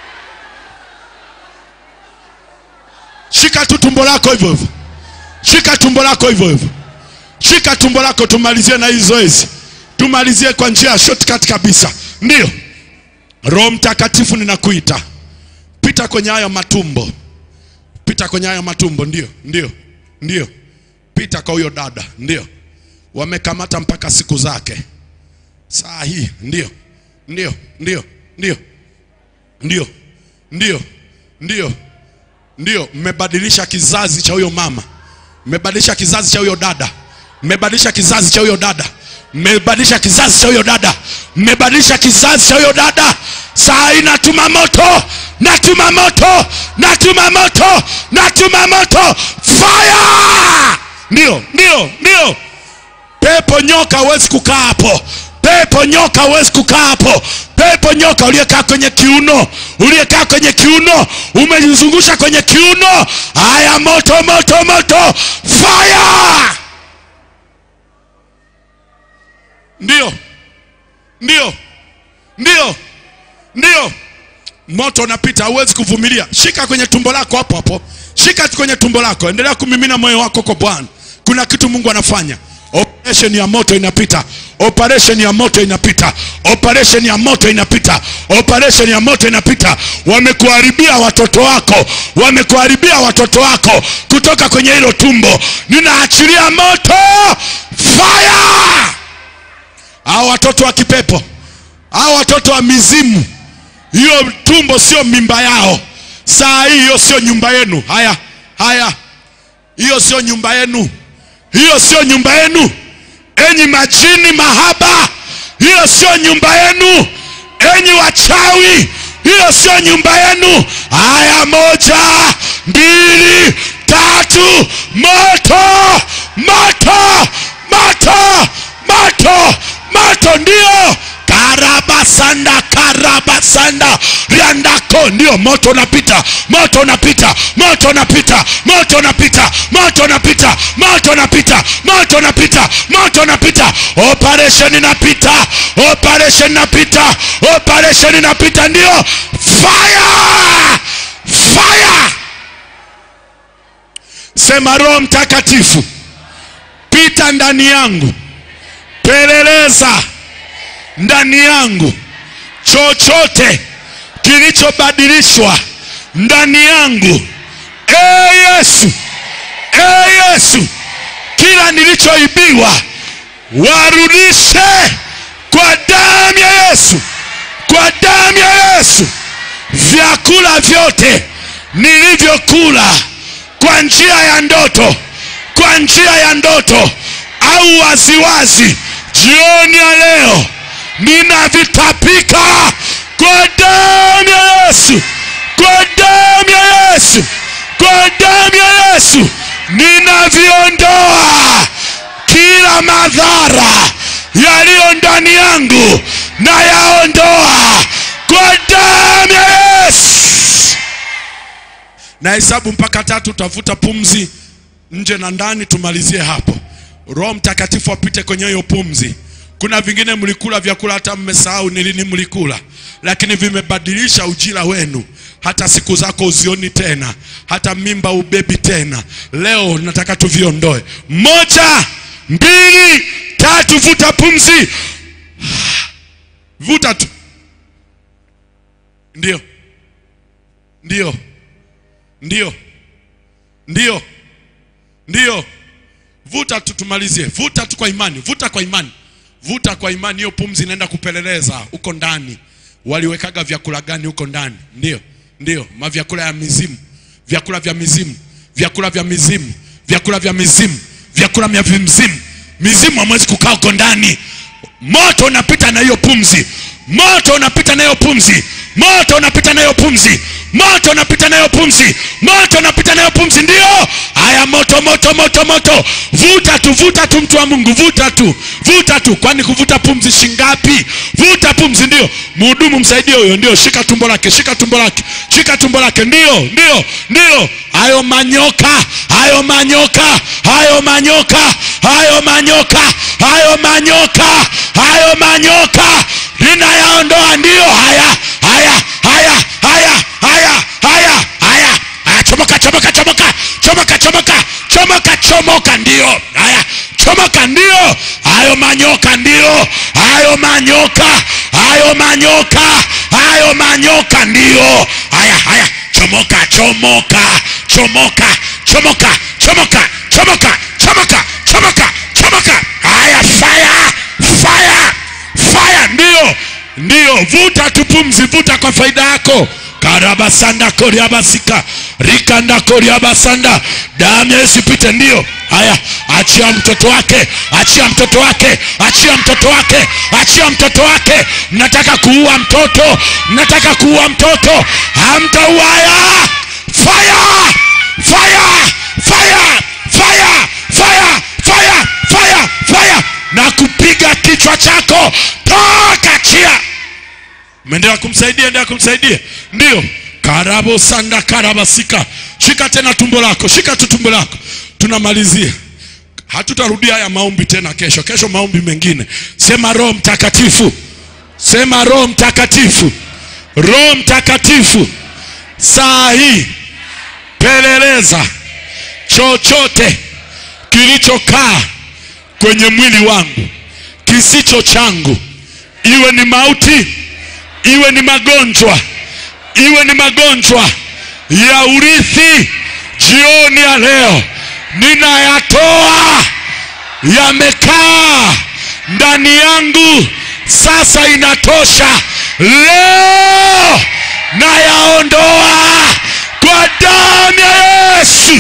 shika tu tumbo lako hivyo hivyo shika tumbo lako hivyo hivyo shika tumbo lako tumalizie na hii zoezi tumalizie kwa njia ya shortcut kabisa ndio roho mtakatifu ninakuita pita kwenye hayo matumbo pita kwenye hayo matumbo ndio ndio ndio pita kwa huyo dada ndio wamekamata mpaka siku zake saa hii ndio ndio ndio ndio ndio ndio ndio ndio mmebadilisha kizazi cha huyo mama mmebadilisha kizazi cha huyo dada mmebadilisha kizazi cha huyo dada mmebadilisha kizazi cha huyo dada mmebadilisha kizazi cha huyo dada saa hii natuma moto natuma moto natuma moto natuma moto fire ndio ndio ndio pepo nyoka huwezi kukaa hapo pepo nyoka huwezi kukaa hapo pepo nyoka uliyekaa kwenye kiuno uliyekaa kwenye kiuno umejizungusha kwenye kiuno haya moto moto moto fire ndio ndio ndio ndio moto unapita hauwezi kuvumilia shika kwenye tumbo lako hapo hapo shika kwenye tumbo lako endelea kumimina moyo wako kwa bwana kuna kitu mungu anafanya operation ya moto inapita operation ya moto inapita operation ya moto inapita operation ya moto inapita wamekuharibia watoto wako wamekuharibia watoto wako kutoka kwenye hilo tumbo ninaachilia moto fire hao watoto wa kipepo hao watoto wa mizimu hiyo tumbo sio mimba yao saa hii hiyo sio nyumba yenu haya haya hiyo sio nyumba yenu hiyo sio nyumba yenu enyi majini mahaba hiyo sio nyumba yenu enyi wachawi hiyo sio nyumba yenu haya moja mbili tatu moto moto moto moto moto ndio karabasanda karabasanda riandako ndio moto unapita moto unapita moto unapita moto unapita moto unapita moto unapita moto unapita moto unapita operation inapita operation inapita operation inapita ndio fire fire sema roho mtakatifu pita ndani yangu peleleza ndani yangu chochote kilichobadilishwa ndani yangu e yesu e yesu kila nilichoibiwa warudishe kwa damu ya yesu kwa damu ya yesu vyakula vyote nilivyokula kwa njia ya ndoto kwa njia ya ndoto au waziwazi jioni ya leo ninavitapika kwa damu ya yesu kwa damu ya yesu kwa damu ya yesu ninaviondoa kila madhara yaliyo ndani yangu na yaondoa kwa damu ya yesu na hesabu mpaka tatu utavuta pumzi nje na ndani tumalizie hapo roho mtakatifu apite kwenye hiyo pumzi kuna vingine mlikula vyakula hata mmesahau ni lini mlikula lakini vimebadilisha ujira wenu hata siku zako uzioni tena hata mimba ubebi tena leo nataka tuviondoe moja mbili tatu vuta pumzi vuta tu ndio ndio ndio ndio ndio vuta tu tumalizie vuta tu kwa imani vuta kwa imani vuta kwa imani hiyo pumzi inaenda kupeleleza huko ndani waliwekaga vyakula gani huko ndani ndio ndio mavyakula ya mizimu vyakula vya mizimu vyakula vya mizimu vyakula vya mizimu vyakula vya mizimu mizimu hamwezi kukaa huko ndani moto unapita na hiyo pumzi moto unapita nayo pumzi moto unapita nayo pumzi moto unapita nayo pumzi moto unapita nayo pumzi ndio haya moto moto moto moto vuta tu vuta tu mtu wa mungu vuta tu vuta tu kwani kuvuta pumzi shingapi vuta pumzi ndio mhudumu msaidie huyo ndio shika tumbo lake shika tumbo lake shika tumbo lake ndio ndio ndio hayo manyoka hayo manyoka hayo manyoka hayo manyoka hayo manyoka hayo manyoka linayaondoa ndio haya haya haya haya haya haya haya haya chomoka chomoka chomoka chomoka chomoka chomoka chomoka ndio haya chomoka ndio hayo manyoka ndio hayo manyoka hayo manyoka hayo manyoka ndio haya haya chomoka chomoka chomoka chomoka chomoka chomoka chomoka chomoka chomoka haya fire fire fire ndio ndio vuta tu pumzi vuta kwa faida yako karabasanda koriabasika rikanda koriabasanda damu ya yesu ipite ndio haya achia mtoto wake achia mtoto wake achia mtoto wake achia mtoto wake mnataka kuua mtoto mnataka kuua mtoto hamtauaya fire fire fire fire fire fire fire fire na kupiga kichwa chako toka chia meendelea kumsaidia endelea kumsaidia ndio karabo sanda karabasika shika tena tumbo lako shika tu tumbo lako tunamalizia hatutarudia haya maombi tena kesho kesho maombi mengine sema roho mtakatifu sema roho mtakatifu roho mtakatifu saa hii peleleza chochote kilichokaa kwenye mwili wangu kisicho changu iwe ni mauti iwe ni magonjwa iwe ni magonjwa ya urithi jioni ya leo ninayatoa yamekaa ndani yangu sasa inatosha leo nayaondoa kwa damu ya yesu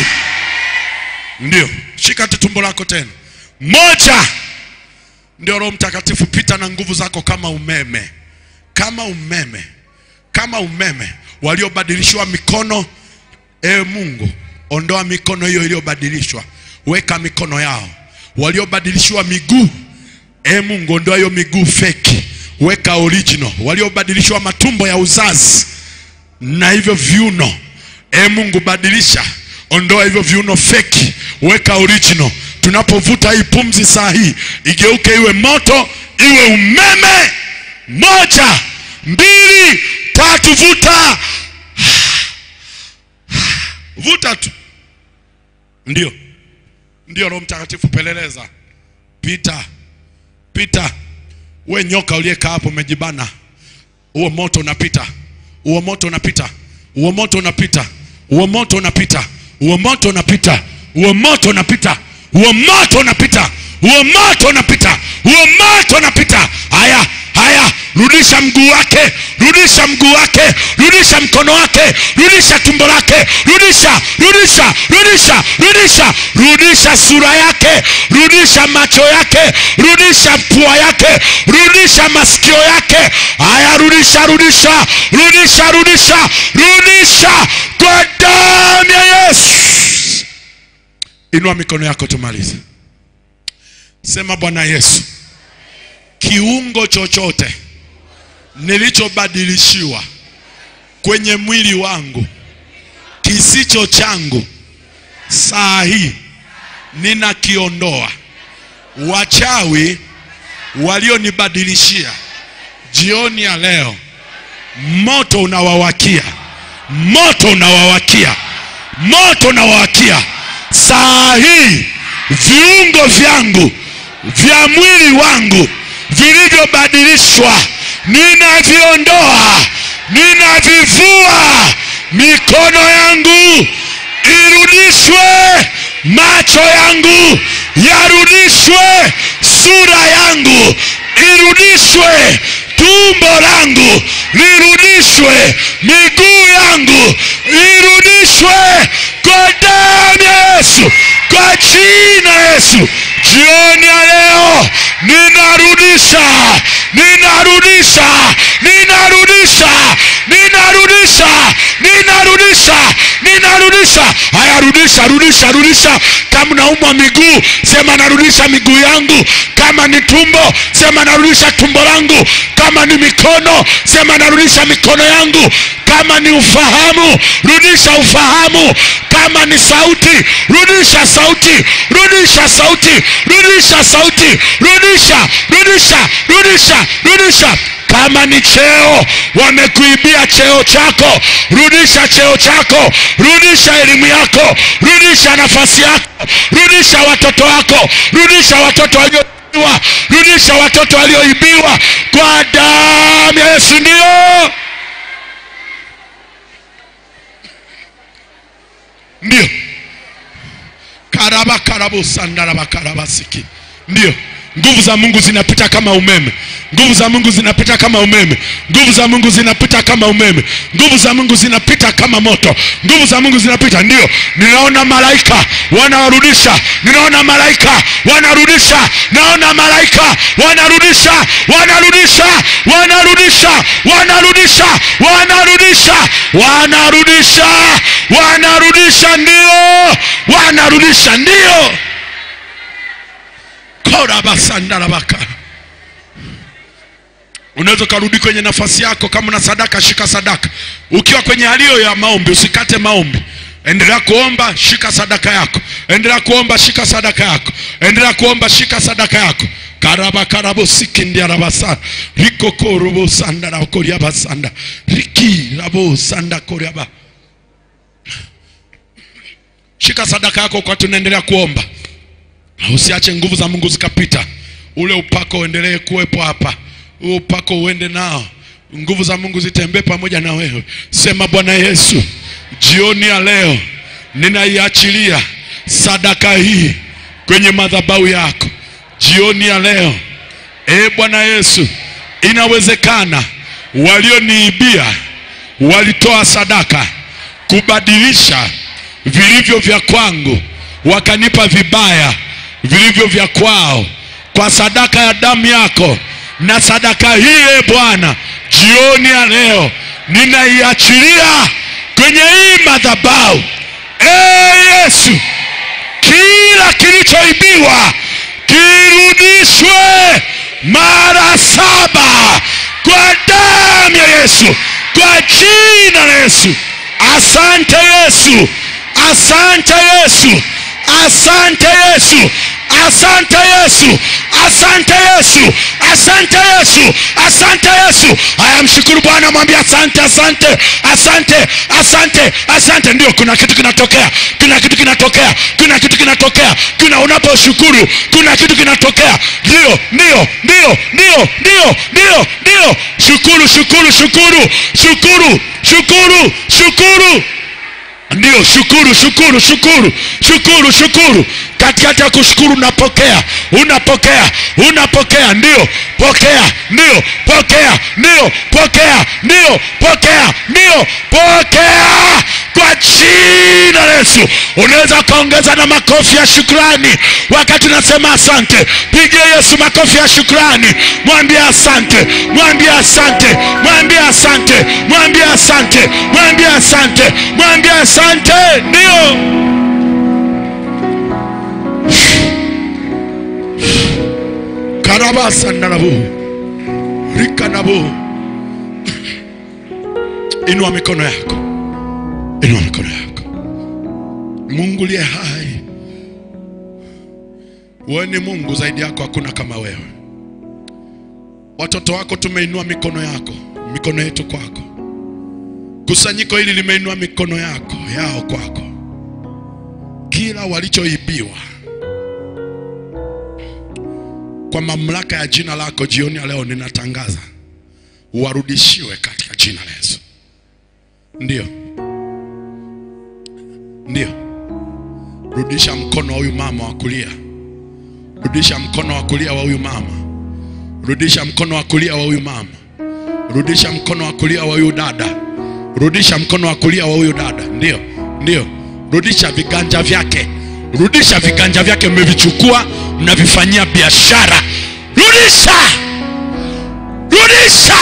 ndio shika tu tumbo lako tena moja ndio roho mtakatifu pita na nguvu zako kama umeme kama umeme kama umeme waliobadilishiwa mikono ewe mungu ondoa mikono hiyo iliyobadilishwa weka mikono yao waliobadilishiwa miguu e mungu ondoa hiyo miguu feki weka original waliobadilishiwa matumbo ya uzazi na hivyo viuno e mungu badilisha ondoa hivyo viuno feki weka original tunapovuta hii pumzi saa hii igeuke iwe moto iwe umeme moja mbili tatu vuta vuta tu ndio ndio roho mtakatifu peleleza pita pita we nyoka uliyekaa hapo umejibana huo moto unapita huo moto unapita huo moto unapita huo moto unapita huo moto unapita huo moto unapita huo moto unapita huo moto unapita huo moto unapita haya haya rudisha mguu wake rudisha mguu wake rudisha mkono wake rudisha tumbo lake rudisha rudisha rudisha rudisha rudisha sura yake rudisha macho yake rudisha pua yake rudisha masikio yake haya rudisha rudisha rudisha rudisha rudisha kwa damu ya yesu inua mikono yako tumalize sema bwana yesu kiungo chochote nilichobadilishiwa kwenye mwili wangu kisicho changu saa hii ninakiondoa wachawi walionibadilishia jioni ya leo moto unawawakia moto unawawakia moto unawawakia saa hii viungo vyangu vya mwili wangu vilivyobadilishwa ninaviondoa ninavivua mikono yangu irudishwe macho yangu yarudishwe sura yangu irudishwe tumbo langu lirudishwe miguu yangu irudishwe kwa damu ya yesu kwa jina la yesu jioni ya leo ninarudisha ninarudisha rudisha rudisha rudisha kama naumwa miguu sema narudisha miguu yangu kama ni tumbo sema narudisha tumbo langu kama ni mikono sema narudisha mikono yangu kama ni ufahamu rudisha ufahamu kama ni sauti rudisha sauti rudisha sauti rudisha sauti rudisha rudisha rudisha rudisha kama ni cheo wamekuibia cheo chako rudisha cheo chako rudisha elimu yako rudisha nafasi yako rudisha watoto wako rudisha watoto walioibiwa rudisha watoto walioibiwa kwa damu ya yesu ndio ndio karaba karabu sandaraba karabasiki ndio nguvu za mungu zinapita kama umeme nguvu za mungu zinapita kama umeme nguvu za mungu zinapita kama umeme nguvu za mungu zinapita kama moto nguvu za mungu zinapita ndio ninaona malaika wanawarudisha ninaona malaika wanarudisha naona malaika wanarudisha wanarudisha wanarudisha wanarudisha wanarudisha wanarudisha wanarudisha ndio wanarudisha ndio korabasandarabaka unaweza ukarudi kwenye nafasi yako kama una sadaka shika sadaka ukiwa kwenye halio ya maombi usikate maombi endelea kuomba shika sadaka yako endelea kuomba shika sadaka yako endelea kuomba shika sadaka yako karaba karabo sikindiarabasa rikokorobo sanda rakoriabasanda riki rabo sanda koriaba shika sadaka yako kwa tunaendelea kuomba usiache nguvu za mungu zikapita ule upako uendelee kuwepo hapa huo upako uende nao nguvu za mungu zitembee pamoja na wewe sema bwana yesu jioni ya leo ninaiachilia sadaka hii kwenye madhabahu yako jioni ya leo e bwana yesu inawezekana walioniibia walitoa sadaka kubadilisha vilivyo vya kwangu wakanipa vibaya vilivyo vya kwao kwa sadaka ya damu yako na sadaka hii e bwana jioni ya leo ninaiachilia kwenye hii madhabahu e yesu kila kilichoibiwa kirudishwe mara saba kwa damu ya yesu kwa jina la yesu asante yesu asante yesu asante yesu asante yesu asante yesu asante yesu asante yesu haya mshukuru bwana mwambie asante asante asante asante asante ndio kuna kitu kinatokea kuna kitu kinatokea kuna kitu kinatokea kuna unaposhukuru kuna kitu kinatokea ndio ndio ndio ndio ndio ndio ndio shukuru shukuru shukuru shukuru shukuru shukuru ndio shukuru shukuru shukuru shukuru shukuru katikati ya kushukuru unapokea unapokea unapokea ndio pokea ndio pokea ndio pokea ndio pokea ndio pokea kwa jina la yesu unaweza ukaongeza na makofi ya shukrani wakati unasema asante pigia yesu makofi ya shukrani mwambie asante mwambie asante mwambie asante mwambie asante mwambie asante mwambie asante ndio karabasandarabu rikanabu inua mikono yako inua mikono yako mungu liye hai wewe ni mungu zaidi yako hakuna kama wewe watoto wako tumeinua mikono yako mikono yetu kwako kusanyiko hili limeinua mikono yako yao kwako kila walichoibiwa kwa mamlaka ya jina lako jioni ya leo ninatangaza warudishiwe katika jina la yesu ndio ndio rudisha mkono wa huyu mama wa kulia rudisha mkono wa kulia wa huyu mama rudisha mkono wa kulia wa huyu mama rudisha mkono wa kulia wa huyu dada rudisha mkono wa kulia wa huyu dada ndio ndio rudisha viganja vyake rudisha viganja vyake mmevichukua mnavifanyia biashara rudisha rudisha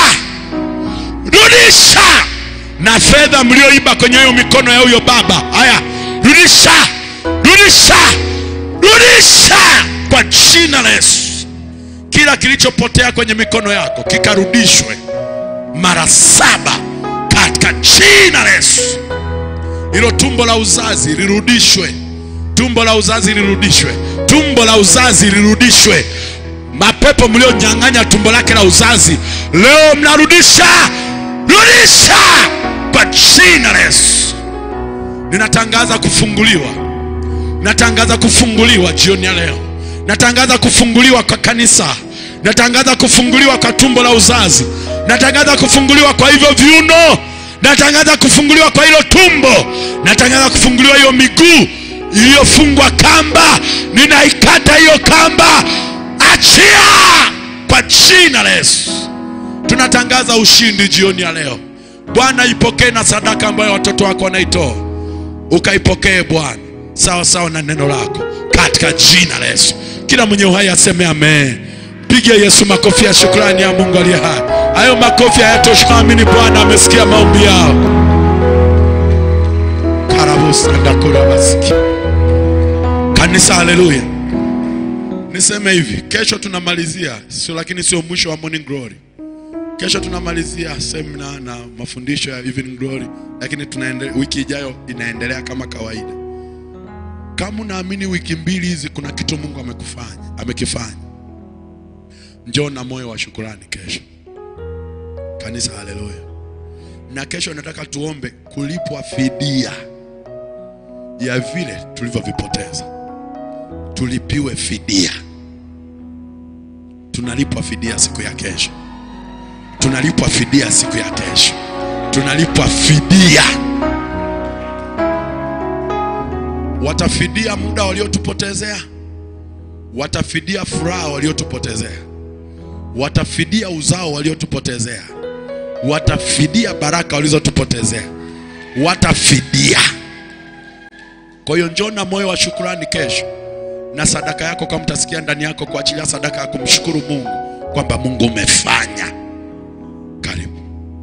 rudisha na fedha mlioiba kwenye hiyo mikono ya huyo baba haya rudisha rudisha rudisha kwa jina la yesu kila kilichopotea kwenye mikono yako kikarudishwe mara saba katika jina la yesu hilo tumbo la uzazi lirudishwe tumbo la uzazi lirudishwe tumbo la uzazi lirudishwe mapepo mlionyang'anya tumbo lake la uzazi leo mnarudisha rudisha kwa jina la yesu ninatangaza kufunguliwa natangaza kufunguliwa jioni ya leo natangaza kufunguliwa kwa kanisa natangaza kufunguliwa kwa tumbo la uzazi natangaza kufunguliwa kwa hivyo viuno natangaza kufunguliwa kwa hilo tumbo natangaza kufunguliwa hiyo miguu iliyofungwa kamba ninaikata hiyo kamba achia kwa jina la yesu tunatangaza ushindi jioni ya leo bwana ipokee na sadaka ambayo watoto wako wanaitoa ukaipokee bwana sawa sawa na neno lako katika jina la yesu kila mwenye uhai aseme amen piga yesu makofi ya shukrani ya mungu aliye hai hayo makofi hayatoshi amini bwana amesikia maombi yao karabusandakurabasiki kanisa haleluya niseme hivi kesho tunamalizia sio lakini sio mwisho wa morning glory kesho tunamalizia semina na mafundisho ya evening glory lakini tunaende, wiki ijayo inaendelea kama kawaida kama unaamini wiki mbili hizi kuna kitu mungu amekufanya amekifanya njoo na moyo wa shukurani kesho kanisa haleluya na kesho nataka tuombe kulipwa fidia ya vile tulivyovipoteza tulipiwe fidia tunalipwa fidia siku ya kesho tunalipwa fidia siku ya kesho tunalipwa fidia watafidia muda waliotupotezea watafidia furaha waliotupotezea watafidia uzao waliotupotezea watafidia baraka walizotupotezea watafidia kwa hiyo njoo na moyo wa shukurani kesho na sadaka yako kama mtasikia ndani yako kuachilia sadaka ya kumshukuru mungu kwamba mungu umefanya karibu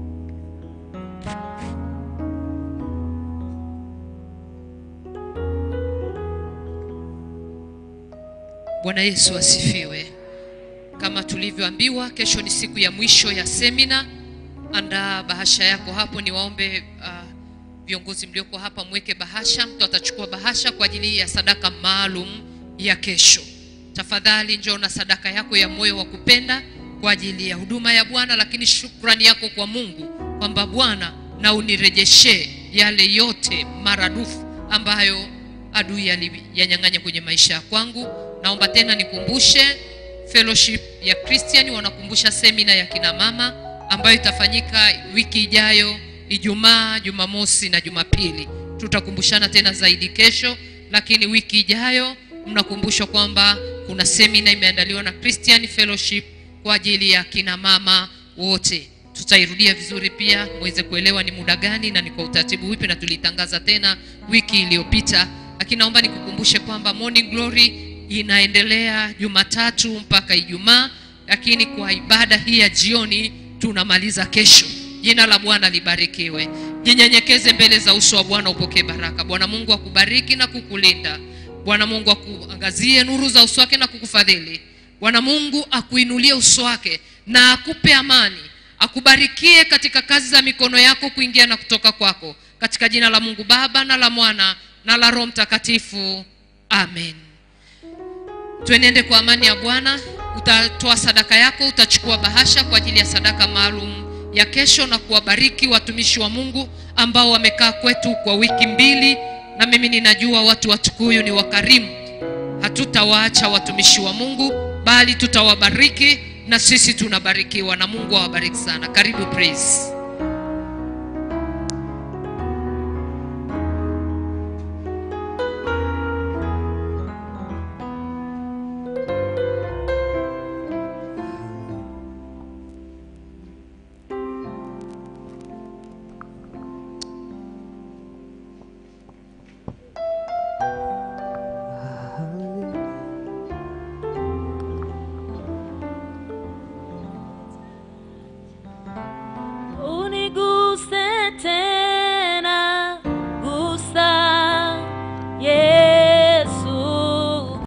Bwana Yesu asifiwe. Kama tulivyoambiwa, kesho ni siku ya mwisho ya semina. Andaa bahasha yako hapo, niwaombe uh, viongozi mlioko hapa mweke bahasha. Mtu atachukua bahasha kwa ajili ya sadaka maalum ya kesho. Tafadhali njoo na sadaka yako ya moyo wa kupenda kwa ajili ya huduma ya Bwana, lakini shukrani yako kwa Mungu kwamba Bwana, na unirejeshe yale yote maradufu ambayo adui aliyanyang'anya kwenye maisha ya kwangu. Naomba tena nikumbushe fellowship ya Christian wanakumbusha semina ya kina mama ambayo itafanyika wiki ijayo Ijumaa, Jumamosi na Jumapili. Tutakumbushana tena zaidi kesho, lakini wiki ijayo mnakumbushwa kwamba kuna semina imeandaliwa na Christian Fellowship kwa ajili ya kina mama wote. Tutairudia vizuri pia muweze kuelewa ni muda gani na ni kwa utaratibu wipi, na tulitangaza tena wiki iliyopita, lakini naomba nikukumbushe kwamba Morning Glory inaendelea Jumatatu mpaka Ijumaa, lakini kwa ibada hii ya jioni tunamaliza kesho. Jina la Bwana libarikiwe. Jinyenyekeze mbele za uso wa Bwana upokee baraka. Bwana Mungu akubariki na kukulinda. Bwana Mungu akuangazie nuru za uso wake na kukufadhili. Bwana Mungu akuinulie uso wake na akupe amani, akubarikie katika kazi za mikono yako kuingia na kutoka kwako, katika jina la Mungu Baba na la Mwana na la Roho Mtakatifu, amen. Tuenende kwa amani ya Bwana. Utatoa sadaka yako, utachukua bahasha kwa ajili ya sadaka maalum ya kesho, na kuwabariki watumishi wa Mungu ambao wamekaa kwetu kwa wiki mbili, na mimi ninajua watu wa Tukuyu ni wakarimu. Hatutawaacha watumishi wa Mungu, bali tutawabariki na sisi tunabarikiwa, na Mungu awabariki sana. Karibu praise.